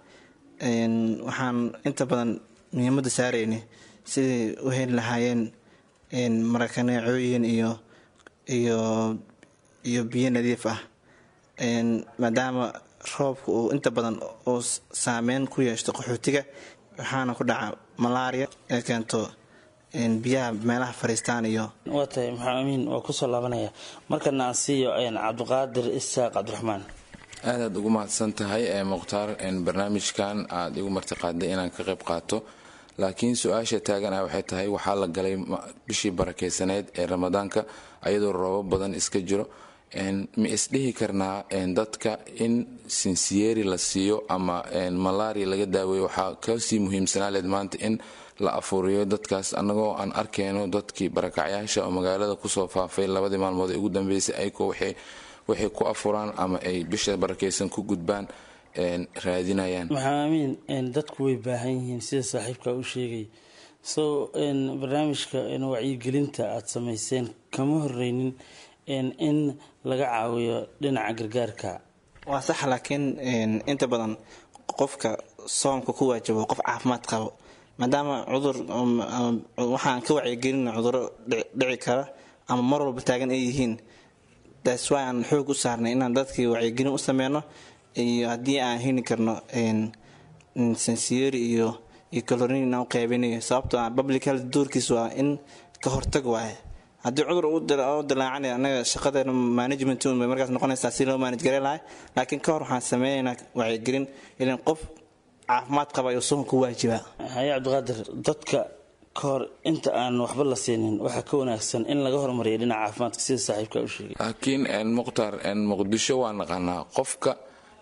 waxaan inta badan muhiimada saareyni sidai u heli lahaayeen marakaneecooyin iyo iyo iyo biyo nadiif ah maadaama roobka uu inta badan uu saameyn ku yeeshto qaxootiga waxaana ku dhaca malaria ee keento biyaha meelaha fariistaan iyo waa tahay maxaa amiin waa kusoo laabanaya markana aan siiyo cabdiqaadir isaaq cabdiraxmaan aadaad ugu mahadsan tahay mukhtaar barnaamijkan aada igu martiqaaday inaan ka qayb qaato laakiin su-aasha taagan ah waxay tahay waxaa la galay bishii barakeysaneyd ee ramadaanka ayadoo roobab badan iska jiro ma isdhihi karnaa dadka in sinsiyeeri la siiyo ama malaria laga daaweeyo waxaa kasii muhiimsanaa maanta in la afuuriyo dadkaas annagoo aan arkayno dadkii barakacyaasha oo magaalada kusoo faafay labadii maalmood ee ugu dambeysay ayagoo waxay ku afuraan ama ay bisha barakeysan ku gudbaan raadinayaan maxaa amiin dadku way baahan yihiin sida saaxiibka u sheegay so barnaamijka wacyigelinta aada samayseen kama horeynin in laga caawiyo dhinaca gargaarka waa sax laakiin inta badan qofka soomka ku waajabo qof caafimaad qabo maadaama cudur waxaan ka wacyigelina cuduro dhici kara ama mar walba taagan ay yihiin taas waa aan xoog u saarnay inaan dadkii wacyigelin u sameyno iyo haddii aan heli karno sansiyeri iyo iyo calorin inaan u qaybinayo sababtoo ah public health doorkiis waa in ka hortag waaye haddii cudur u dilaacanay anaga shaqadeena management bay markaas noqonaysaa si loo manage garay lahay laakiin ka hor waxaan sameynaynaa wacyigelin ilan qof caafimaad qaba ayuu soon ku waajibaa haye cabdiqaadir dadka ka hor inta aan waxba la siinin waxaa ka wanaagsan in laga hormariyo dhinaca caafimaadka sida saaxiibka u sheegay laakiin mukhtaar muqdisho waa naqanaa qofka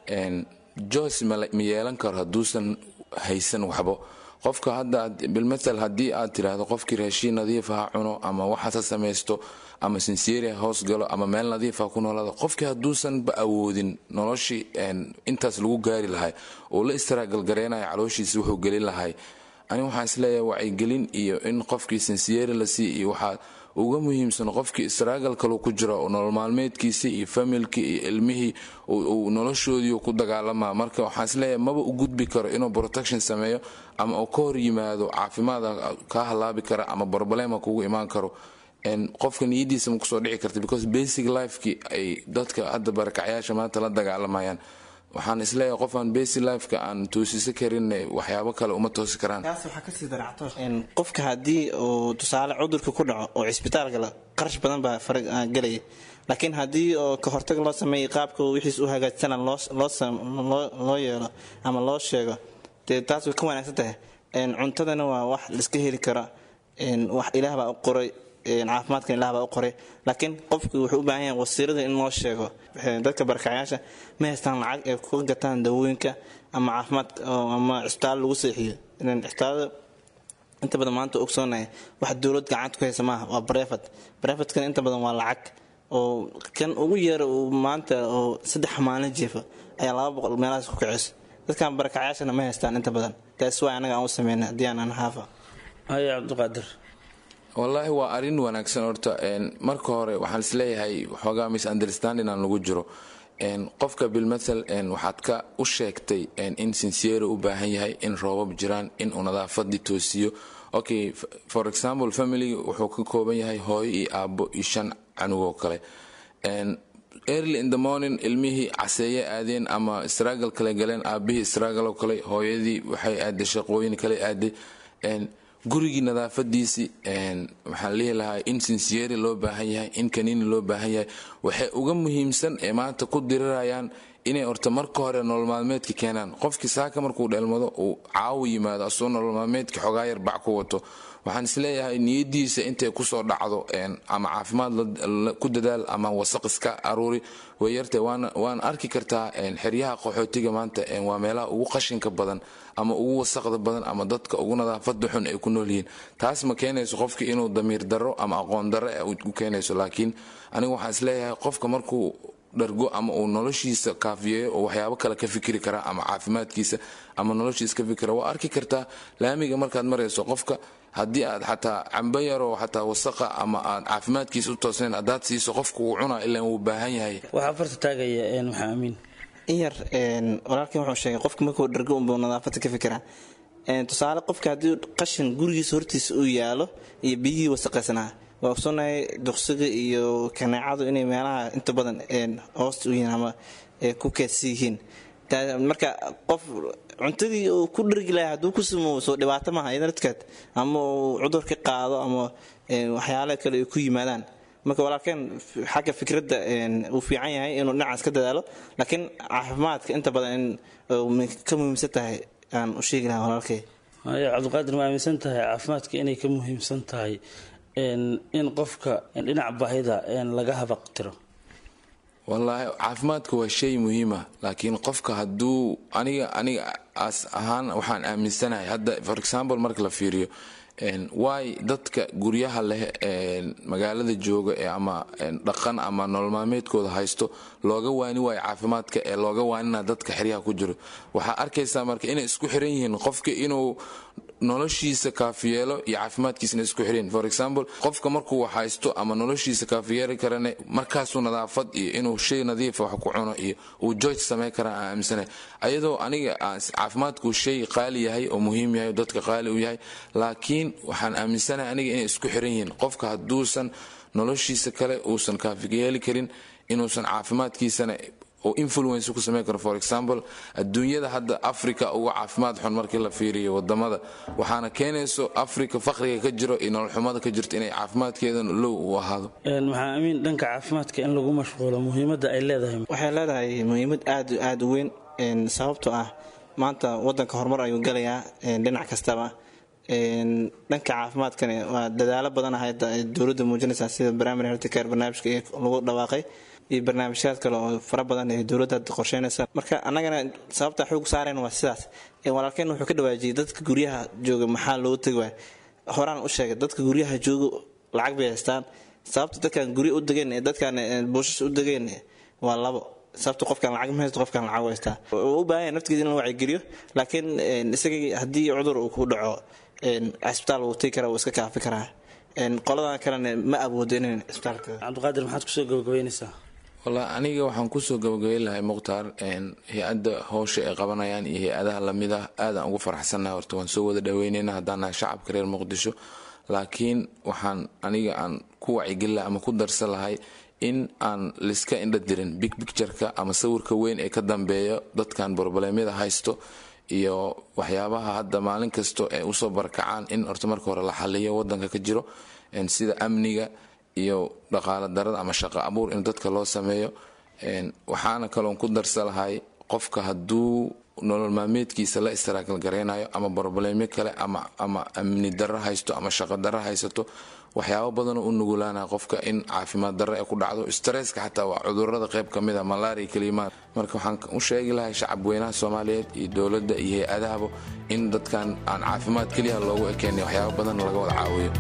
jos ma yeelan karo hadduusan haysan waxbo qofka hadda bilmatal haddii aad tiraahdo qofkii raashiin nadiif ha cuno ama waxaas ha samaysto ama sinsieri ha hoos galo ama meel nadiif ha ku noolaado qofkii hadduusanba awoodin noloshii intaas lagu gaari lahay oo la istaraagalgareynayo calooshiisa wuxuu gelin lahay ani waxaan isleeyahay wacyigelin iyo in qofkii sinsieri la sii iyo uga muhiimsan qofkii israagal kalu ku jiro oo nolol maalmeedkiisii iyo familkii iyo ilmihii uu noloshoodii ku dagaalamaa marka waxaan isleeyahay maba u gudbi karo inuu protection sameeyo ama uu ka hor yimaado caafimaada kaa halaabi kara ama problema kugu imaan karo qofka niyadiisa ma kusoo dhici karta because basic lifekii ay dadka hadda barakacyaasha maanta la dagaalamayaan waxaan isleeyahay qof aan basic lifeka aan toosisa karin waxyaabo kale uma toosi karaan taas waxaa kasii daracto qofka haddii uu tusaale cudurka ku dhaco oo cisbitaal gala qarash badan baa farag gelaya laakiin haddii oo ka hortag loo sameeyay qaabka wixiis u hagaajsana loo yeelo ama loo sheego dee taas way ka wanaagsan tahay cuntadana waa wax laiska heli kara wax ilaah baa u qoray caafimaadkan ilaah baa u qoray laakiin qofku wuxuu u baahan yahay wasiirada in loo sheego dadka barakacayaasha ma haystaan lacag ay ku gataan dawooyinka ama caafimaad ama cisbitaal lagu seexiyo cisbitaalada inta badan maanta ogsoonahay wax dowlad gacanta ku haysa maaha waa brevet brevetkan inta badan waa lacag oo kan ugu yeera uu maanta oo saddex maalin jiifa ayaa laba boqol meelahaas ku kicisa dadkan barakacayaashana ma haystaan inta badan taas waa anaga aan u sameynay haddii aan aan haafa haya cabdiqaadir wallaahi waa arrin wanaagsan horta marka hore waxaan isleeyahay xoogaa misunderstanding aan lagu jiro qofka bilmathal waxaad ka u sheegtay in sincere u baahan yahay in roobab jiraan in uu nadaafadii toosiyo okay for example family wuxuu ka kooban yahay hooyo iyo aabbo iyo shan canugoo kale early in the morning ilmihii caseeye aadeen ama struggle kale galeen aabihii struggle kale hooyadii waxay aaday shaqooyin kale aaday gurigii nadaafadiisii waxaan lihi lahaa in sincere loo baahan yahay in kaniini loo baahan yahay waxay uga muhiimsan ee maanta ku dirirayaan inay horta marka hore nolol maalmeedka keenaan qofkii saaka markuu dheelmado uu caawo yimaado asoo nolol maalmeedka xogaa yar bac ku wato waxaan isleeyahay niyadiisa intay kusoo dhacdo ama caafimaad ku dadaal ama wasaq iska aruuri way yarta waan arki kartaa xeryaha qaxootiga maanta waa meelaha ugu qashinka badan ama ugu wasaqda badan ama dadka ugu nadaafada xun ay ku noolyihiin taas ma keenayso qofka inuu damiir daro ama aqoon daro u keenayso laakiin anigu waxaan isleeyahay qofka markuu dhargo ama uu noloshiisa kaafiyeeyo oo waxyaabo kale ka fikiri karaa ama caafimaadkiisa ama noloshiisa ka fikira waa arki kartaa laamiga markaad marayso qofka haddii aad xataa cambo yaroo xataa wasaqa ama aad caafimaadkiisa u toosnayn haddaad siiso qofka wuu cunaa ilaan wuu baahan yahay waxaa farta taagaya maxaa amiin in yar walaalkii wuxuu sheegay qofka markuu dhargo unbuu nadaafada ka fikiraa tusaale qofka haddii qashin gurigiisa hortiisa uu yaalo iyo biyihii wasaqaysnaa waa ogsoonnahay duqsiga iyo kaneecadu inay meelaha inta badan hoosta u yihiin ama ku keedsan yihiin marka qof cuntadii uu ku dhargi lahay hadduu ku samoo soo dhibaato maaha iyada dadkeed ama uu cudur ka qaado ama waxyaala kale ay ku yimaadaan marka walaalkeen xagga fikradda uu fiican yahay inuu dhinacaas ka dadaalo laakiin caafimaadka inta badan in ka muhiimsan tahay aan u sheegi lahaa walaalkay haya cabdiqaadir ma aaminsan tahay caafimaadka inay ka muhiimsan tahay in qofka dhinaca baahida laga habaqtiro wallaahi caafimaadka waa shay muhiima laakiin qofka hadduu aniga aniga as ahaan waxaan aaminsanahay hadda for example marka la fiiriyo waay dadka guryaha leh magaalada jooga ama dhaqan ama nolol maalmeedkooda haysto looga waani waayo caafimaadka ee looga waanina dadka xeryaha ku jiro waxaa arkaysaa marka inay isku xiran yihiin qofka inuu noloshiisa kaafiyeelo iyo caafimaadkiisana isku xireen for example qofka markuu wax haysto ama noloshiisa kaafiyeeli karane markaasuu nadaafad iyo inuu shay nadiifa wax ku cuno iyo uu george samayn karaa aan aaminsanahay ayadoo aniga caafimaadku shay qaali yahay oo muhiim yahay oo dadka qaali u yahay laakiin waxaan aaminsanahay aniga inay isku xiran yihiin qofka hadduusan noloshiisa kale uusan kaafiyeeli karin inuusan caafimaadkiisana oo influence ku samayn karo for example adduunyada hadda africa uga caafimaad xun markii la fiiriyo wadamada waxaana keenayso africa faqriga ka jiro iyo nololxumada ka jirto inay caafimaadkeedan low u ahaado maxaa amiin dhanka caafimaadka in lagu mashquulo muhiimadda ay leedahay waxay leedahay muhiimad aad aada u weyn sababtoo ah maanta wadanka horumar ayuu galayaa dhinac kastaba dhanka caafimaadkani waa dadaalo badan hadda dowladda muujinaysaa sida primary health care barnaamijka lagu dhawaaqay iyo barnaamijyaad kale oo fara badan ee dowladda hadda qorsheynaysa marka annagana sababta xoog saareen waa sidaas walaalkeen wuxuu ka dhawaajiyey dadka guryaha jooga maxaa loo tegi waaya horaan u sheegay dadka guryaha jooga lacag bay haystaan sababta dadkan gurya u degeen ee dadkan buushas u degeen waa labo sababta qofkan lacag ma haysto qofkan lacag u haystaa u baahan yahay naftigiisa in la wacyigeliyo laakiin isagii haddii cudur uu ku dhaco cisbitaal wuu tegi karaa wuu iska kaafi karaa qoladan kalena ma awoodo inay isbitaalka cabdiqaadir maxaad kusoo gabagabeynaysaa walla aniga waxaan kusoo gabagabeyn lahay mukhtaar hay-adda howsha ay qabanayaan iyo hay-adaha lamid ah aadaan ugu faraxsannahay horta waan soo wada dhaweyneyna haddaan nahay shacabka reer muqdisho laakiin waxaan aniga aan ku wacigelin lahay ama ku darsan lahay in aan liska indha dirin big pictureka ama sawirka weyn ee ka dambeeya dadkan borboleemyada haysto iyo waxyaabaha hadda maalin kasto ee usoo barakacaan in horta marka hore la xaliyo wadanka ka jiro sida amniga iyo dhaqaalo darada ama shaqo abuur in dadka loo sameeyo waxaana kaloon ku darsa lahay qofka hadduu nolol maalmeedkiisa la istaraakal garaynayo ama borboleemyo kale ama amni daro haysto ama shaqo daro haysato waxyaabo badanoo u nugulaanaya qofka in caafimaad darro ee ku dhacdo stresska xataa waa cudurada qayb ka mid a malaria kelimaad marka waxaan u sheegi lahay shacab weynaha soomaaliyeed iyo dowladda iyo hay-adahaba in dadkan aan caafimaad keliya loogu ekeenay waxyaabo badan laga wada caawiyo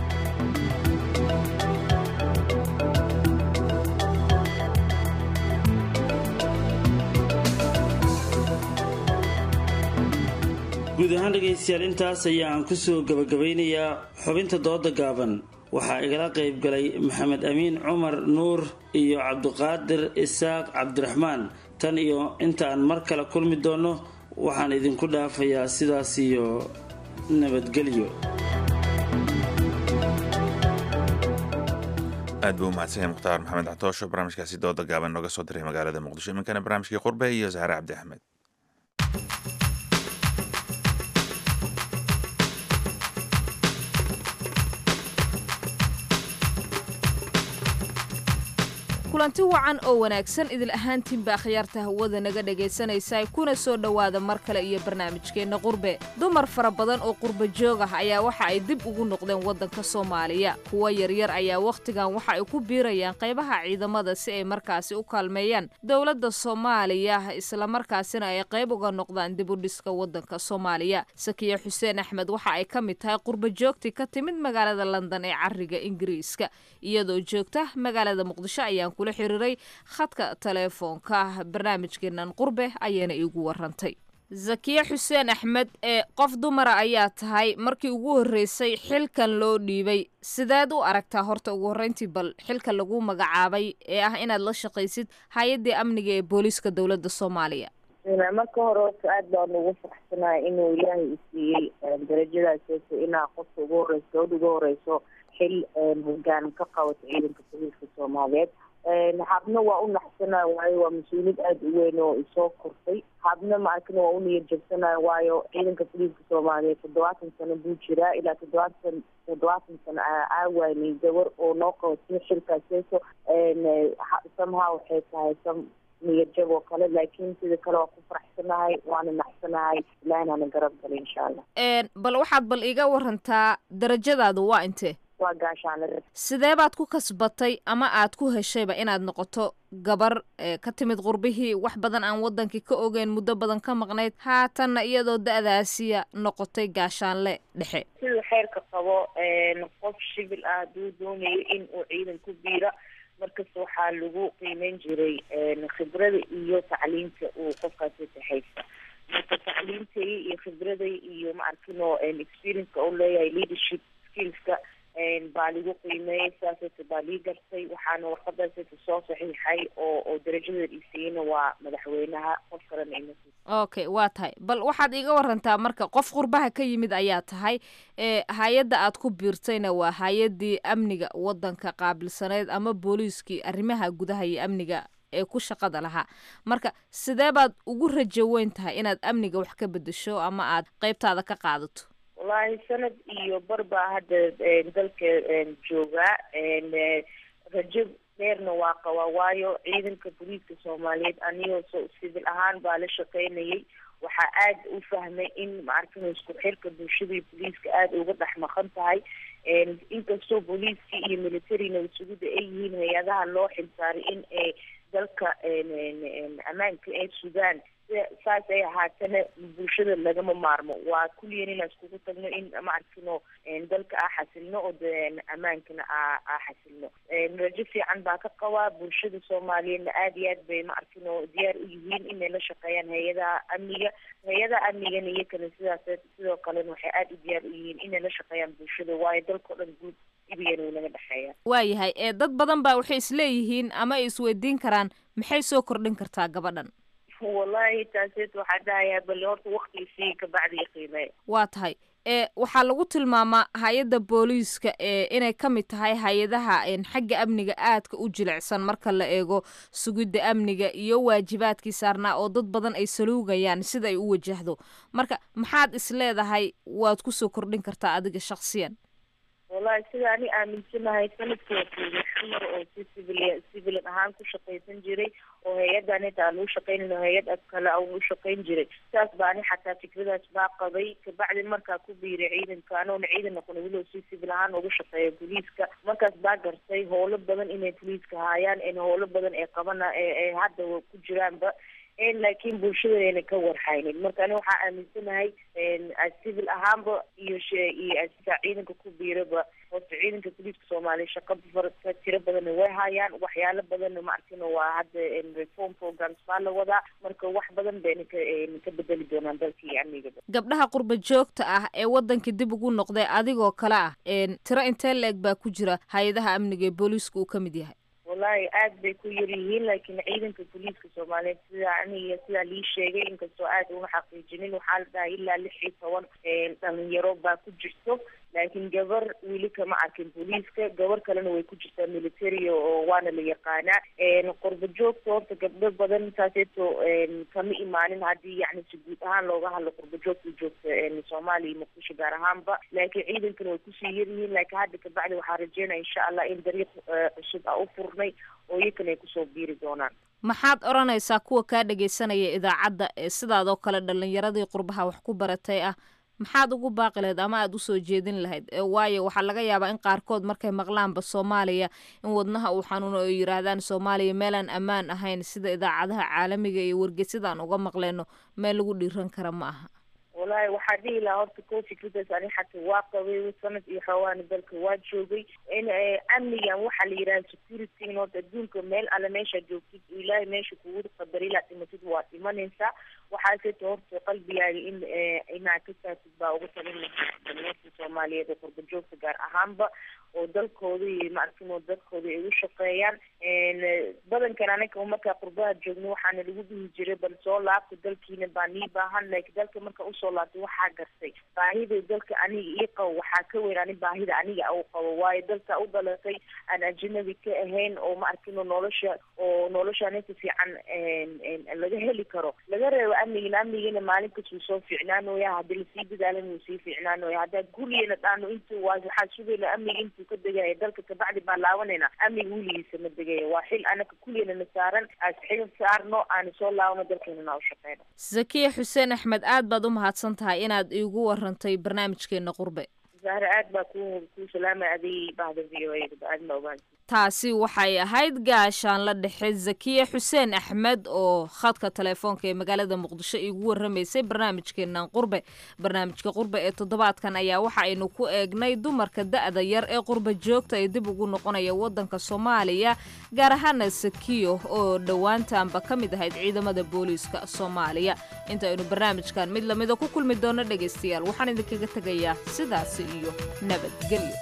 guud ahaan dhegaystayaal intaas ayaan kusoo gabagabaynayaa xubinta dooda gaaban waxaa igala qayb galay maxamed amiin cumar nuur iyo cabdiqaadir isaaq cabdiraxmaan tan iyo intaan mar kale kulmi doono waxaan idinku dhaafayaa sidaas iyo nabadgelyo aad buu umahadsan yahay mukhtaar maxamed catoosho barnaamijkaasi dooda gaaban nooga soo diray magaalada muqdisho iminkana barnaamijkii qurbe iyo sahre cabdi axmed kulanti wacan oo wanaagsan idil ahaantiinba akhyaarta hawada naga dhegaysanaysa kuna soo dhowaada mar kale iyo barnaamijkeenna qurbe dumar fara badan oo qurba joog ah ayaa waxa ay dib ugu noqdeen waddanka soomaaliya kuwa yaryar ayaa wakhtigan waxa ay ku biirayaan qaybaha ciidamada si ay markaasi u kaalmeeyaan dowladda soomaaliya islamarkaasina ay qayb uga noqdaan dib u dhiska waddanka soomaaliya sakiya xuseen axmed waxa ay ka mid tahay qurba joogtii ka timid magaalada london ee cariga ingiriiska iyadoo joogta magaalada muqdisho ayaan kula xiriiray khadka teleefoonka barnaamijkeenan qurbe ayayna iigu warantay zakiye xuseen axmed ee qof dumara ayaa tahay markii ugu horreysay xilkan loo dhiibay sideed u aragtaa horta ugu horreyntii bal xilka lagu magacaabay ee ah inaad la shaqaysid hay-addii amniga ee booliiska dowladda soomaaliya marka hore horta aada baan ugu faraxsanahay inuu ilaahay isiiyey darajadaas inaa qofka ugu horeyso gabadha ugu horeyso xil hogaan ka qabato ciidanka booliiska soomaaliyeed habna waa u naxsanayo waayo waa mas-uuliyad aada u weyn oo isoo kortay habna maarkana waa u niyad jabsanayo waayo ciidanka booliiska soomaaliyeed toddobaatan sano buu jiraa ilaa toddobaatan toddobaatan sano aawaanay gabar oo noo qabatay xilkaaseeso somehow waxay tahay some niyad jab oo kale laakiin sida kale waa ku faraxsanahay waana naxsanahay ilaahinaana garab galay insha allah bal waxaad bal iga warantaa darajadaadu waa intee waa gaashaanle sidee baad ku kasbatay ama aad ku heshayba inaad noqoto gabar ka timid qurbihii wax badan aan wadankii ka ogeyn muddo badan ka maqnayd haatanna iyadoo da-daasiya noqotay gaashaanle dhexe siduu xeerka qabo qof shibil ah hadduu doonayo in uu ciidan ku biira markasta waxaa lagu qiimeyn jiray khibrada iyo tacliinta uu qofkaasi taxaysa marka tacliintay iyo khibraday iyo maarkino experienceka u leeyahay leadership skillska baa lagu qiimeeyey sidaasayta baa lii gartay waxaana warqadaasayta soo saxiixay oo oo darajadeeda isiiyeyna waa madaxweynaha qof kalena ima okay waa tahay bal waxaad iga warantaa marka qof qurbaha ka yimid ayaa tahay ee hay-adda aad ku biirtayna waa hay-addii amniga waddanka qaabilsaneyd ama booliiskii arrimaha gudaha iyo amniga ee ku shaqada lahaa marka sidee baad ugu rajo weyn tahay inaad amniga wax ka bedesho ama aad qeybtaada ka qaadato wallaahi sanad iyo bar baa hadda dalka joogaa rajo dheerna waa qabaa waayo ciidanka booliiska soomaaliyeed anigoo so sibil ahaan baa la shaqeynayay waxaa aada u fahmay in maarkino isku xirka bulshadii booliiska aada uga dhex maqan tahay inkastoo booliiskii iyo militarina isuguda ay yihiin hay-adaha loo xilsaaray in ay dalka ammaanka ay sugaan saas ay ahaatana bulshada lagama maarmo waa kulliyan inaan iskugu tagno in maarkino dalka aa xasilno oo ammaankana aa aa xasilno rajo fiican baa ka qabaa bulshada soomaaliyeedna aada iyo aad bay maarkino diyaar u yihiin inay la shaqeeyaan hay-adaha amniga hay-adaha amnigana iyakana sidaas sidoo kalena waxay aada u diyaar u yihiin inay la shaqeeyaan bulshada waayo dalkao dhan guud dhibigana wuu naga dhexeeya waayahay ee dad badan baa waxay isleeyihiin ama ay isweydiin karaan maxay soo kordhin kartaa gabadhan wallahi taaseet waxaa dhahayaa bal horta waktigisii kabacdi qiimee waa tahay ee waxaa lagu tilmaamaa hay-adda booliiska ee inay ka mid tahay hay-adaha xagga amniga aadka u jilicsan marka la eego sugidda amniga iyo waajibaadkii saarnaa oo dad badan ay saluugayaan sida ay u wajahdo marka maxaad is leedahay waad kusoo kordhin kartaa adiga shaksiyan wallahi sida ani aaminsanahay sanadkii wakuuga xamar oo si civil civilan ahaan ku shaqaysan jiray oo hay-addan inta aan u shaqaynin oo hay-ad ad kale aan u shaqayn jiray saas baa ani xataa fikradaas baa qabay kabacdi markaa ku biiray ciidanka anoona ciidan noqon weliba si civil ahaan ugu shaqeeya booliiska markaas baa gartay howlo badan inay booliiska haayaan in howlo badan ay qabana ee hadda ku jiraanba laakiin bulshadayna ka warhaynin marka ani waxaa aaminsanahay civil ahaanba iyo iyo sida ciidanka ku biiraba horta ciidanka booliiska soomaaliya shaqa ka tiro badanna way hayaan waxyaalo badanna maarkin waa hadda reform programs baa la wadaa marka wax badan bayna ka ka bedeli doonaan dalka iyo amnigaba gabdhaha qurba joogta ah ee waddanka dib ugu noqday adigoo kale ah tiro intee la-eg baa ku jira hay-adaha amniga ee booliiska uu ka mid yahay wallahi aad bay ku yar yihiin laakiin ciidanka booliiska soomaaliyeed sidaa aniga sidaa lii sheegay inkastoo aad una xaqiijinin waxaa la dhahay ilaa lix iyo toban dhalinyaro baa ku jirto laakiin gabar weli kama arkin booliiska gabar kalena way ku jirtaa military oo waana la yaqaanaa qorba joogta horta gabdho badan taaseeto kama imaanin haddii yani si guud ahaan looga hadlo qorba joogta joogta soomaaliya muqdisho gaar ahaanba laakiin ciidankana way kusii yaryihiin laakiin hadda kabacdi waxaa rajeynaya insha allah in dariiq cusub a u furnay oo iyakana ay kusoo biiri doonaan maxaad odhanaysaa kuwa kaa dhagaysanaya idaacadda ee sidaadoo kale dhalinyaradii qurbaha wax ku baratay ah maxaad ugu baaqi lahayd ama aada usoo jeedin lahayd waayo waxaa laga yaabaa in qaarkood markay maqlaanba soomaaliya in wadnaha uu xanuuno oo yiraahdaan soomaaliya meelaan ammaan ahayn sida idaacadaha caalamiga iyo wargeysadaan uga maqleyno meel lagu dhiiran kara ma aha wallahi waxaa dhihi lahaa horta ko fikradaas ani xataa waa qabay sanad iyo xawaani dalka waa joogay in amnigan waxaa la yidhaha security in horta adduunka meel alle meeshaad joogtid ilaahay meesha kugu qadar ilaa dhimatid waa dhimanaysaa waxaaseto horta qalbigaaga in inaad ka saartid baa ugu talin dalinyarta soomaaliyeed ee qurba joogta gaar ahaanba oo dalkooda iyo maarkin oo dadkooda ay u shaqeeyaan badankan anaga markaa qurbaha joogno waxaana lagu dhihi jiray bal soo laabta dalkiina baa nii baahan laakiin dalka marka usoo laabtay waxaa gartay baahida dalka aniga ii qabo waxaa ka weyn ani baahida aniga u qabo waayo dalka u dhalatay aan ajnabi ka ahayn oo ma arkino nolosha oo nolosha aninka fiican laga heli karo laga reebo amnigina amnigina maalin kastuu soo fiicnaanooya haddii lasii dadaalan wuu sii fiicnaanooya haddaa gurigena dhaano intu waa waxaa sugayna amniga intuu ka degaya dalka kabacdi baa laabanayna amniga weligiisa ma degaya waa xil anaka kuligana na saaran aas xil saarno aana soo laabano dalkeenana u shaqeyno zakiya xuseen axmed aad baad u mahadsan tahay inaad iigu warantay barnaamijkeena qurbe zahre aad baa ku ku salaamay adig bahda v o a aad ma ogaan taasi waxay ahayd gaashaan la dhexe zakiya xuseen axmed oo khadka telefoonka ee magaalada muqdisho iigu waramaysay barnaamijkeenan qurbe barnaamijka qurbe ee toddobaadkan ayaa waxa aynu ku eegnay dumarka da-da yar ee qurba joogta ee dib ugu noqonaya wadanka soomaaliya gaar ahaana sakiyo oo dhowaantaanba ka mid ahayd ciidamada booliiska soomaaliya inta aynu barnaamijkan mid lamida ku kulmi doono dhegaystayaal waxaan idinkaga tegayaa sidaasi iyo nabadgelyo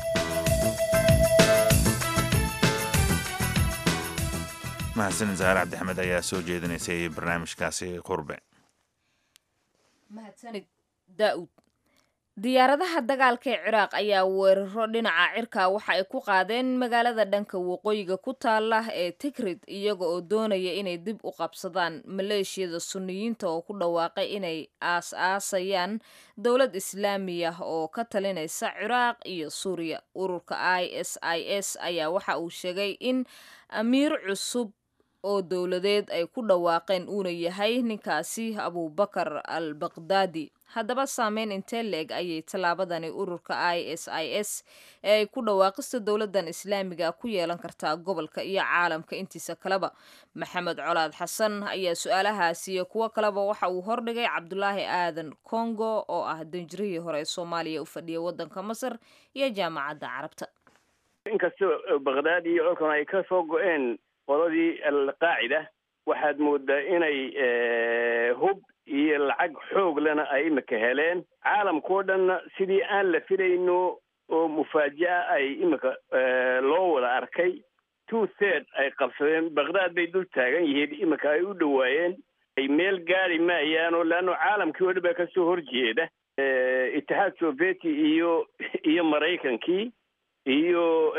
mahadsan zaare cabdixamed ayaa soo jeedinaysay barnaamijkaasi qurbe mahadsanid daa'uud diyaaradaha dagaalka ee ciraaq ayaa weeraro dhinaca cirka waxa ay ku qaadeen magaalada dhanka waqooyiga ku taala ee tigrid iyaga oo doonaya inay dib u qabsadaan maleeshiyada suniyiinta oo ku dhawaaqay inay aas-aasayaan dowlad islaami ah oo ka talinaysa ciraaq iyo suuriya ururka i s i s ayaa waxa uu sheegay in amiir cusub oo dowladeed ay ku dhawaaqeen uuna yahay ninkaasi abubakar al baqdaadi haddaba saameyn intee la-eg ayay tallaabadani ururka i s i s ee ay ku dhawaaqista dowladdan islaamiga ku yeelan kartaa gobolka iyo caalamka intiisa kaleba maxamed colaad xasan ayaa su-aalahaasi iyo kuwo kaleba waxa uu hordhigay cabdulaahi aadan congo oo ah danjirihii hore ee soomaaliya u fadhiya waddanka masar iyo jaamacadda carabta inkastoo baqdaad iyo colkan ay ka soo go-een qoladii alqaacida waxaad moodaa inay hub iyo lacag xoog lena ay imika heleen caalamkao dhanna sidii aan la filayno oo mufaaja'a ay iminka loo wada arkay two third ay qabsadeen baqdaad bay dul taagan yihiin iminka ay u dhowaayeen ay meel gaari maayaan oo leanno caalamkii oo dhan baa kasoo horjeeda itixaad sovieti iyo iyo maraykankii iyo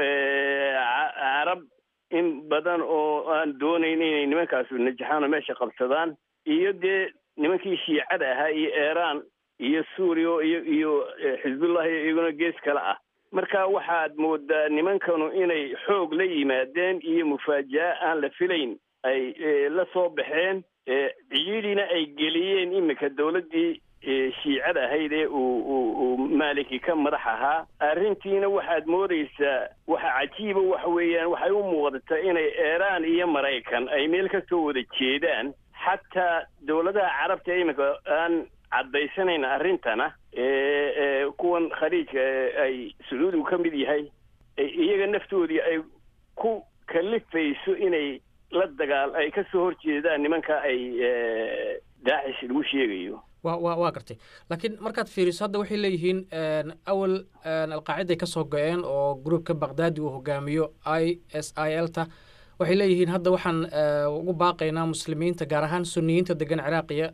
carab in badan oo aan doonayn inay nimankaasu najaxaan oo meesha qabsadaan iyo dee nimankii shiicada ahaa iyo iiraan iyo suuriya iyo iyo xisbullah iyaguna gees kale ah marka waxaad moodaa nimankanu inay xoog la yimaadeen iyo mufaaja'a aan la filayn ay la soo baxeen ciidina ay geliyeen iminka dawladdii shiicada ahayd ee uu uu maaliki ka madax ahaa arrintiina waxaad moodaysaa waxa cajiiba waxa weeyaan waxay u muuqdataa inay iiraan iyo maraykan ay meel ka soo wada jeedaan xataa dawladaha carabta iminka aan caddaysanayn arrintana ee kuwan khaliijka ay sacuudigu ka mid yahay iyaga naftoodii ay ku kalifayso inay la dagaal ay ka soo horjeedaan nimanka ay daacish lagu sheegayo wa wa waa gartay laakiin markaad fiiriso hadda waxay leeyihiin awal alqaaciday ka soo go-een oo groupka baqdaadi uu hogaamiyo i s i l ta waxay leeyihiin hadda waxaan ugu baaqaynaa muslimiinta gaar ahaan suniyiinta degan ciraaqiya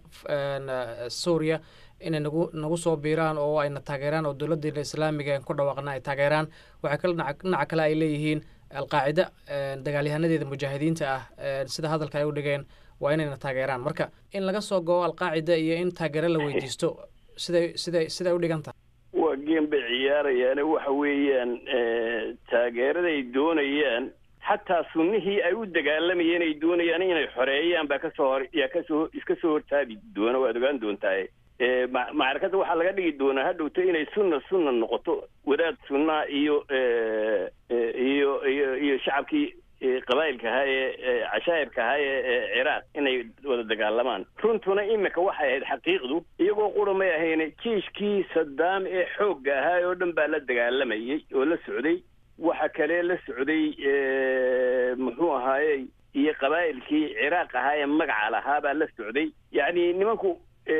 suuriya inay nagu nagu soo biiraan oo ayna taageeraan oo dowladdeena islaamiga en ku dhawaaqna ay taageeraan waxay kale dhinaca kale ay leeyihiin alqaacida dagaalyahanadeeda mujaahidiinta ah sida hadalka ay u dhigeen waa inayna taageeraan marka in laga soo go-o alqaacida iyo in taageero la weydiisto siday siday siday u dhigan tahay waa geem bay ciyaarayaane waxa weeyaan taageeraday doonayaan xataa sunnihii ay u dagaalamayeen ay doonayaan inay xoreeyaan baa kasoo hor yaa kasoo iska soo hortaabi doona waad ogaan doontaa macrakada waxaa laga dhigi doonaa hadhowto inay sunna sunna noqoto wadaad sunnaa iyo iyo iyo iyo shacabkii qabaa'ilka ahaa ee cashaa'irka ahaa ee ciraaq inay wada dagaalamaan runtuna imika waxay ahayd xaqiiqdu iyagoo qura may ahayn jiishkii sadaam ee xoogga ahaa oo dhan baa la dagaalamayay oo la socday waxa kale la socday muxuu ahaaye iyo qabaa'ilkii ciraaq ahaa ee magaca lahaa baa la socday yacni nimanku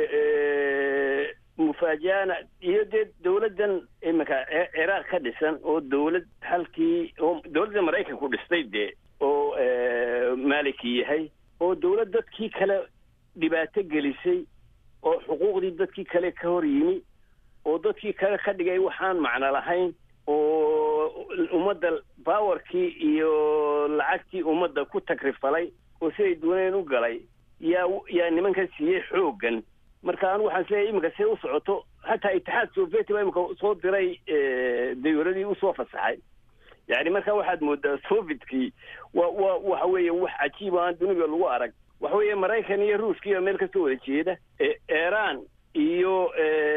mufaaja'ana iyo dee dawladdan iminka ciraaq ka dhisan oo dawlad halkii oo dawladda maraykanku dhistay dee oo maaliki yahay oo dawlad dadkii kale dhibaato gelisay oo xuquuqdii dadkii kale ka hor yimi oo dadkii kale ka dhigay waxaan macno lahayn oo ummadda bawarkii iyo lacagtii ummadda ku tagrifalay oo siday dooneen u galay yaa yaa nimankan siiyey xooggan marka anu waxaan isleeyahay iminka siday u socoto hataa itixaad sovieti baa iminka soo diray dawladii usoo fasaxay yani marka waxaad moodaa sovietkii wa wa waxa weeye wax cajiiba aan duniga lagu arag waxa weeye maraykan iyo ruuskiiba meel kasoo wada jeeda iiraan iyo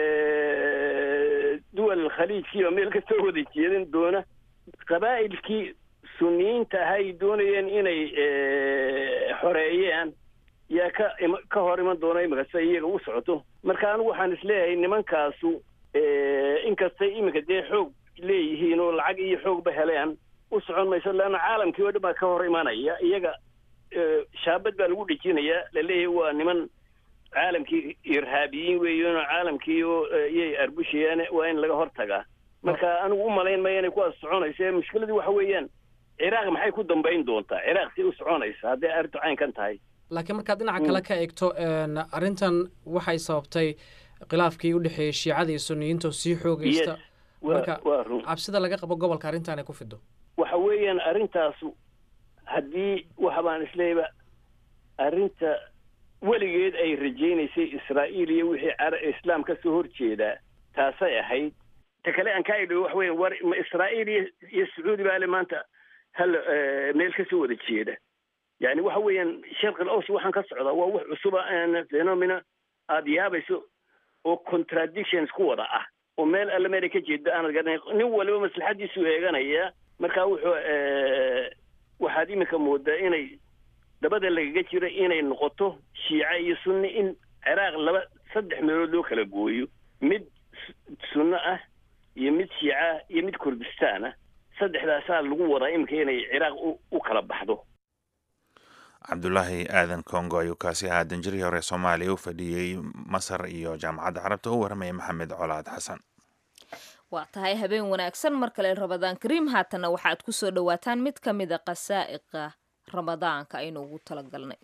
duwal khaliijkiiba meel kasoo wada jeedan doona qabaa'ilkii suniyiinta ahaa ay doonayeen inay xoreeyaan yaa ka ka hor iman doona imika sida iyaga u socoto marka anigu waxaan isleeyahay nimankaasu inkastay iminka dee xoog leeyihiin oo lacag iyo xoogba heleen u socon mayso leanna caalamkii oo dhan baa ka hor imanaya iyaga shaabad baa lagu dhejinayaa laleeyahay waa niman caalamkii irhaabiyiin weeyan oo caalamkii oo iyay arbushayaan waa in laga hor tagaa marka anigu u malayn maya inay kuwaas soconayso mushkiladii waxa weeyaan ciraaq maxay ku dambayn doontaa ciraaq si u soconaysa hadday arrintu caynkan tahay laakiin markaad dhinaca kale ka eegto arrintan waxay sababtay khilaafkii u dhexeeyey shiicada iyo suniyiinta oo sii xoogaysta marka cabsida laga qabo gobolka arrintan ay ku fido waxa weeyaan arrintaasu haddii waxa baan isleeyba arrinta weligeed ay rajaynaysay israa'iil iyo wixii cara islaam ka soo horjeedaa taasay ahayd ta kale aan ka idho waxa weyan war ma israa'iil iyo iyo sacuudi baa le maanta hal meel kasoo wada jeeda yani waxa weeyaan sharqil aws waxaan ka socdaa waa wax cusuba phenomena aada yaabayso oo contradictions ku wada ah oo meel alle meela ka jeeda aanad garanay nin waliba maslaxadiisu eeganaya marka wuxuu waxaad iminka moodaa inay dabada lagaga jiro inay noqoto shiica iyo sunni in ciraaq laba saddex meelood loo kala gooyo mid sunno ah iyo mid shiica ah iyo mid kurdistaan ah saddexdaasaa lagu wadaa iminka inay ciraaq u kala baxdo cabdulaahi aadan congo ayuu kaasi ahaa danjirihii hore soomaaliya u fadhiyey masar iyo jaamacadda carabta u warramaya maxamed colaad xasan waa tahay habeen wanaagsan mar kale ramadaan kariim haatanna waxaad ku soo dhowaataan mid ka mida qasaa'iqa ramadaanka aynu ugu talagalnay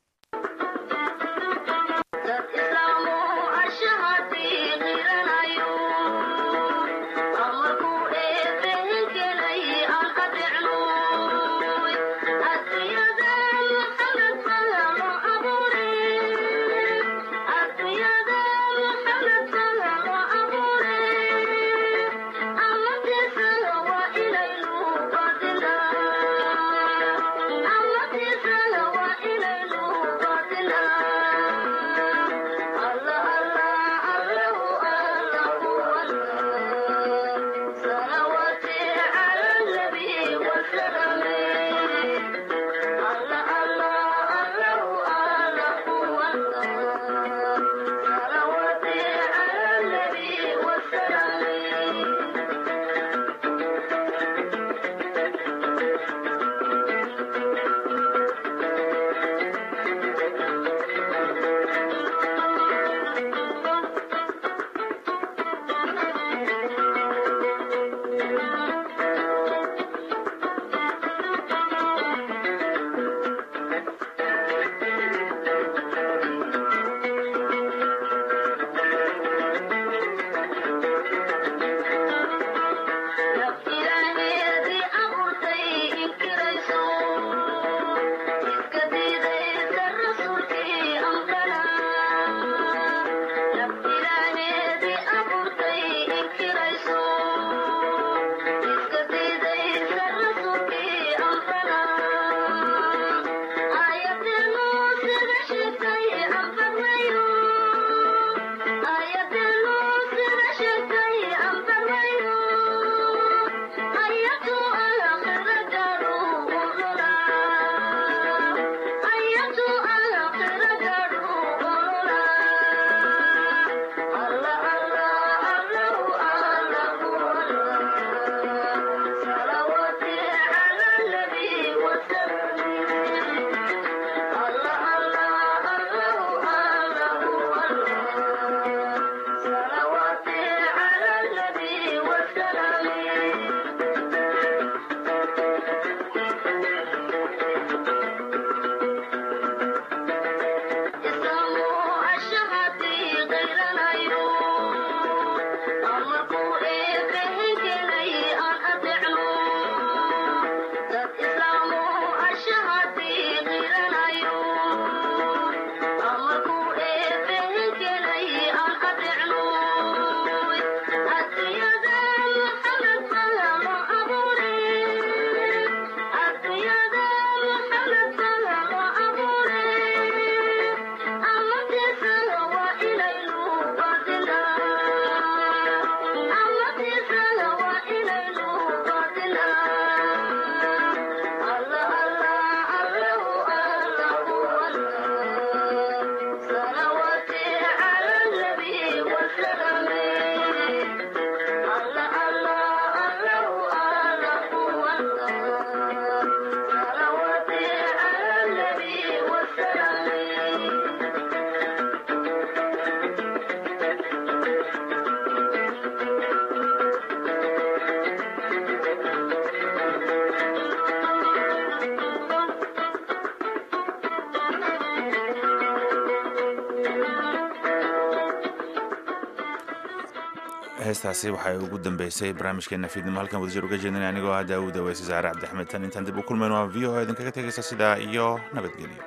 heestaasi waxay ugu dambeysay barnaamijkeena fiidnimo halkan wadajir uga jeedinay anigoo ah daawuda weyse saare cabdixmed tan intaan dib u kulmayno waa v o idinkaga tegaysa sidaa iyo nabadgelyo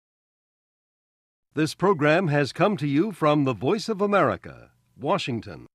This program has come to you from the Voice of America, Washington.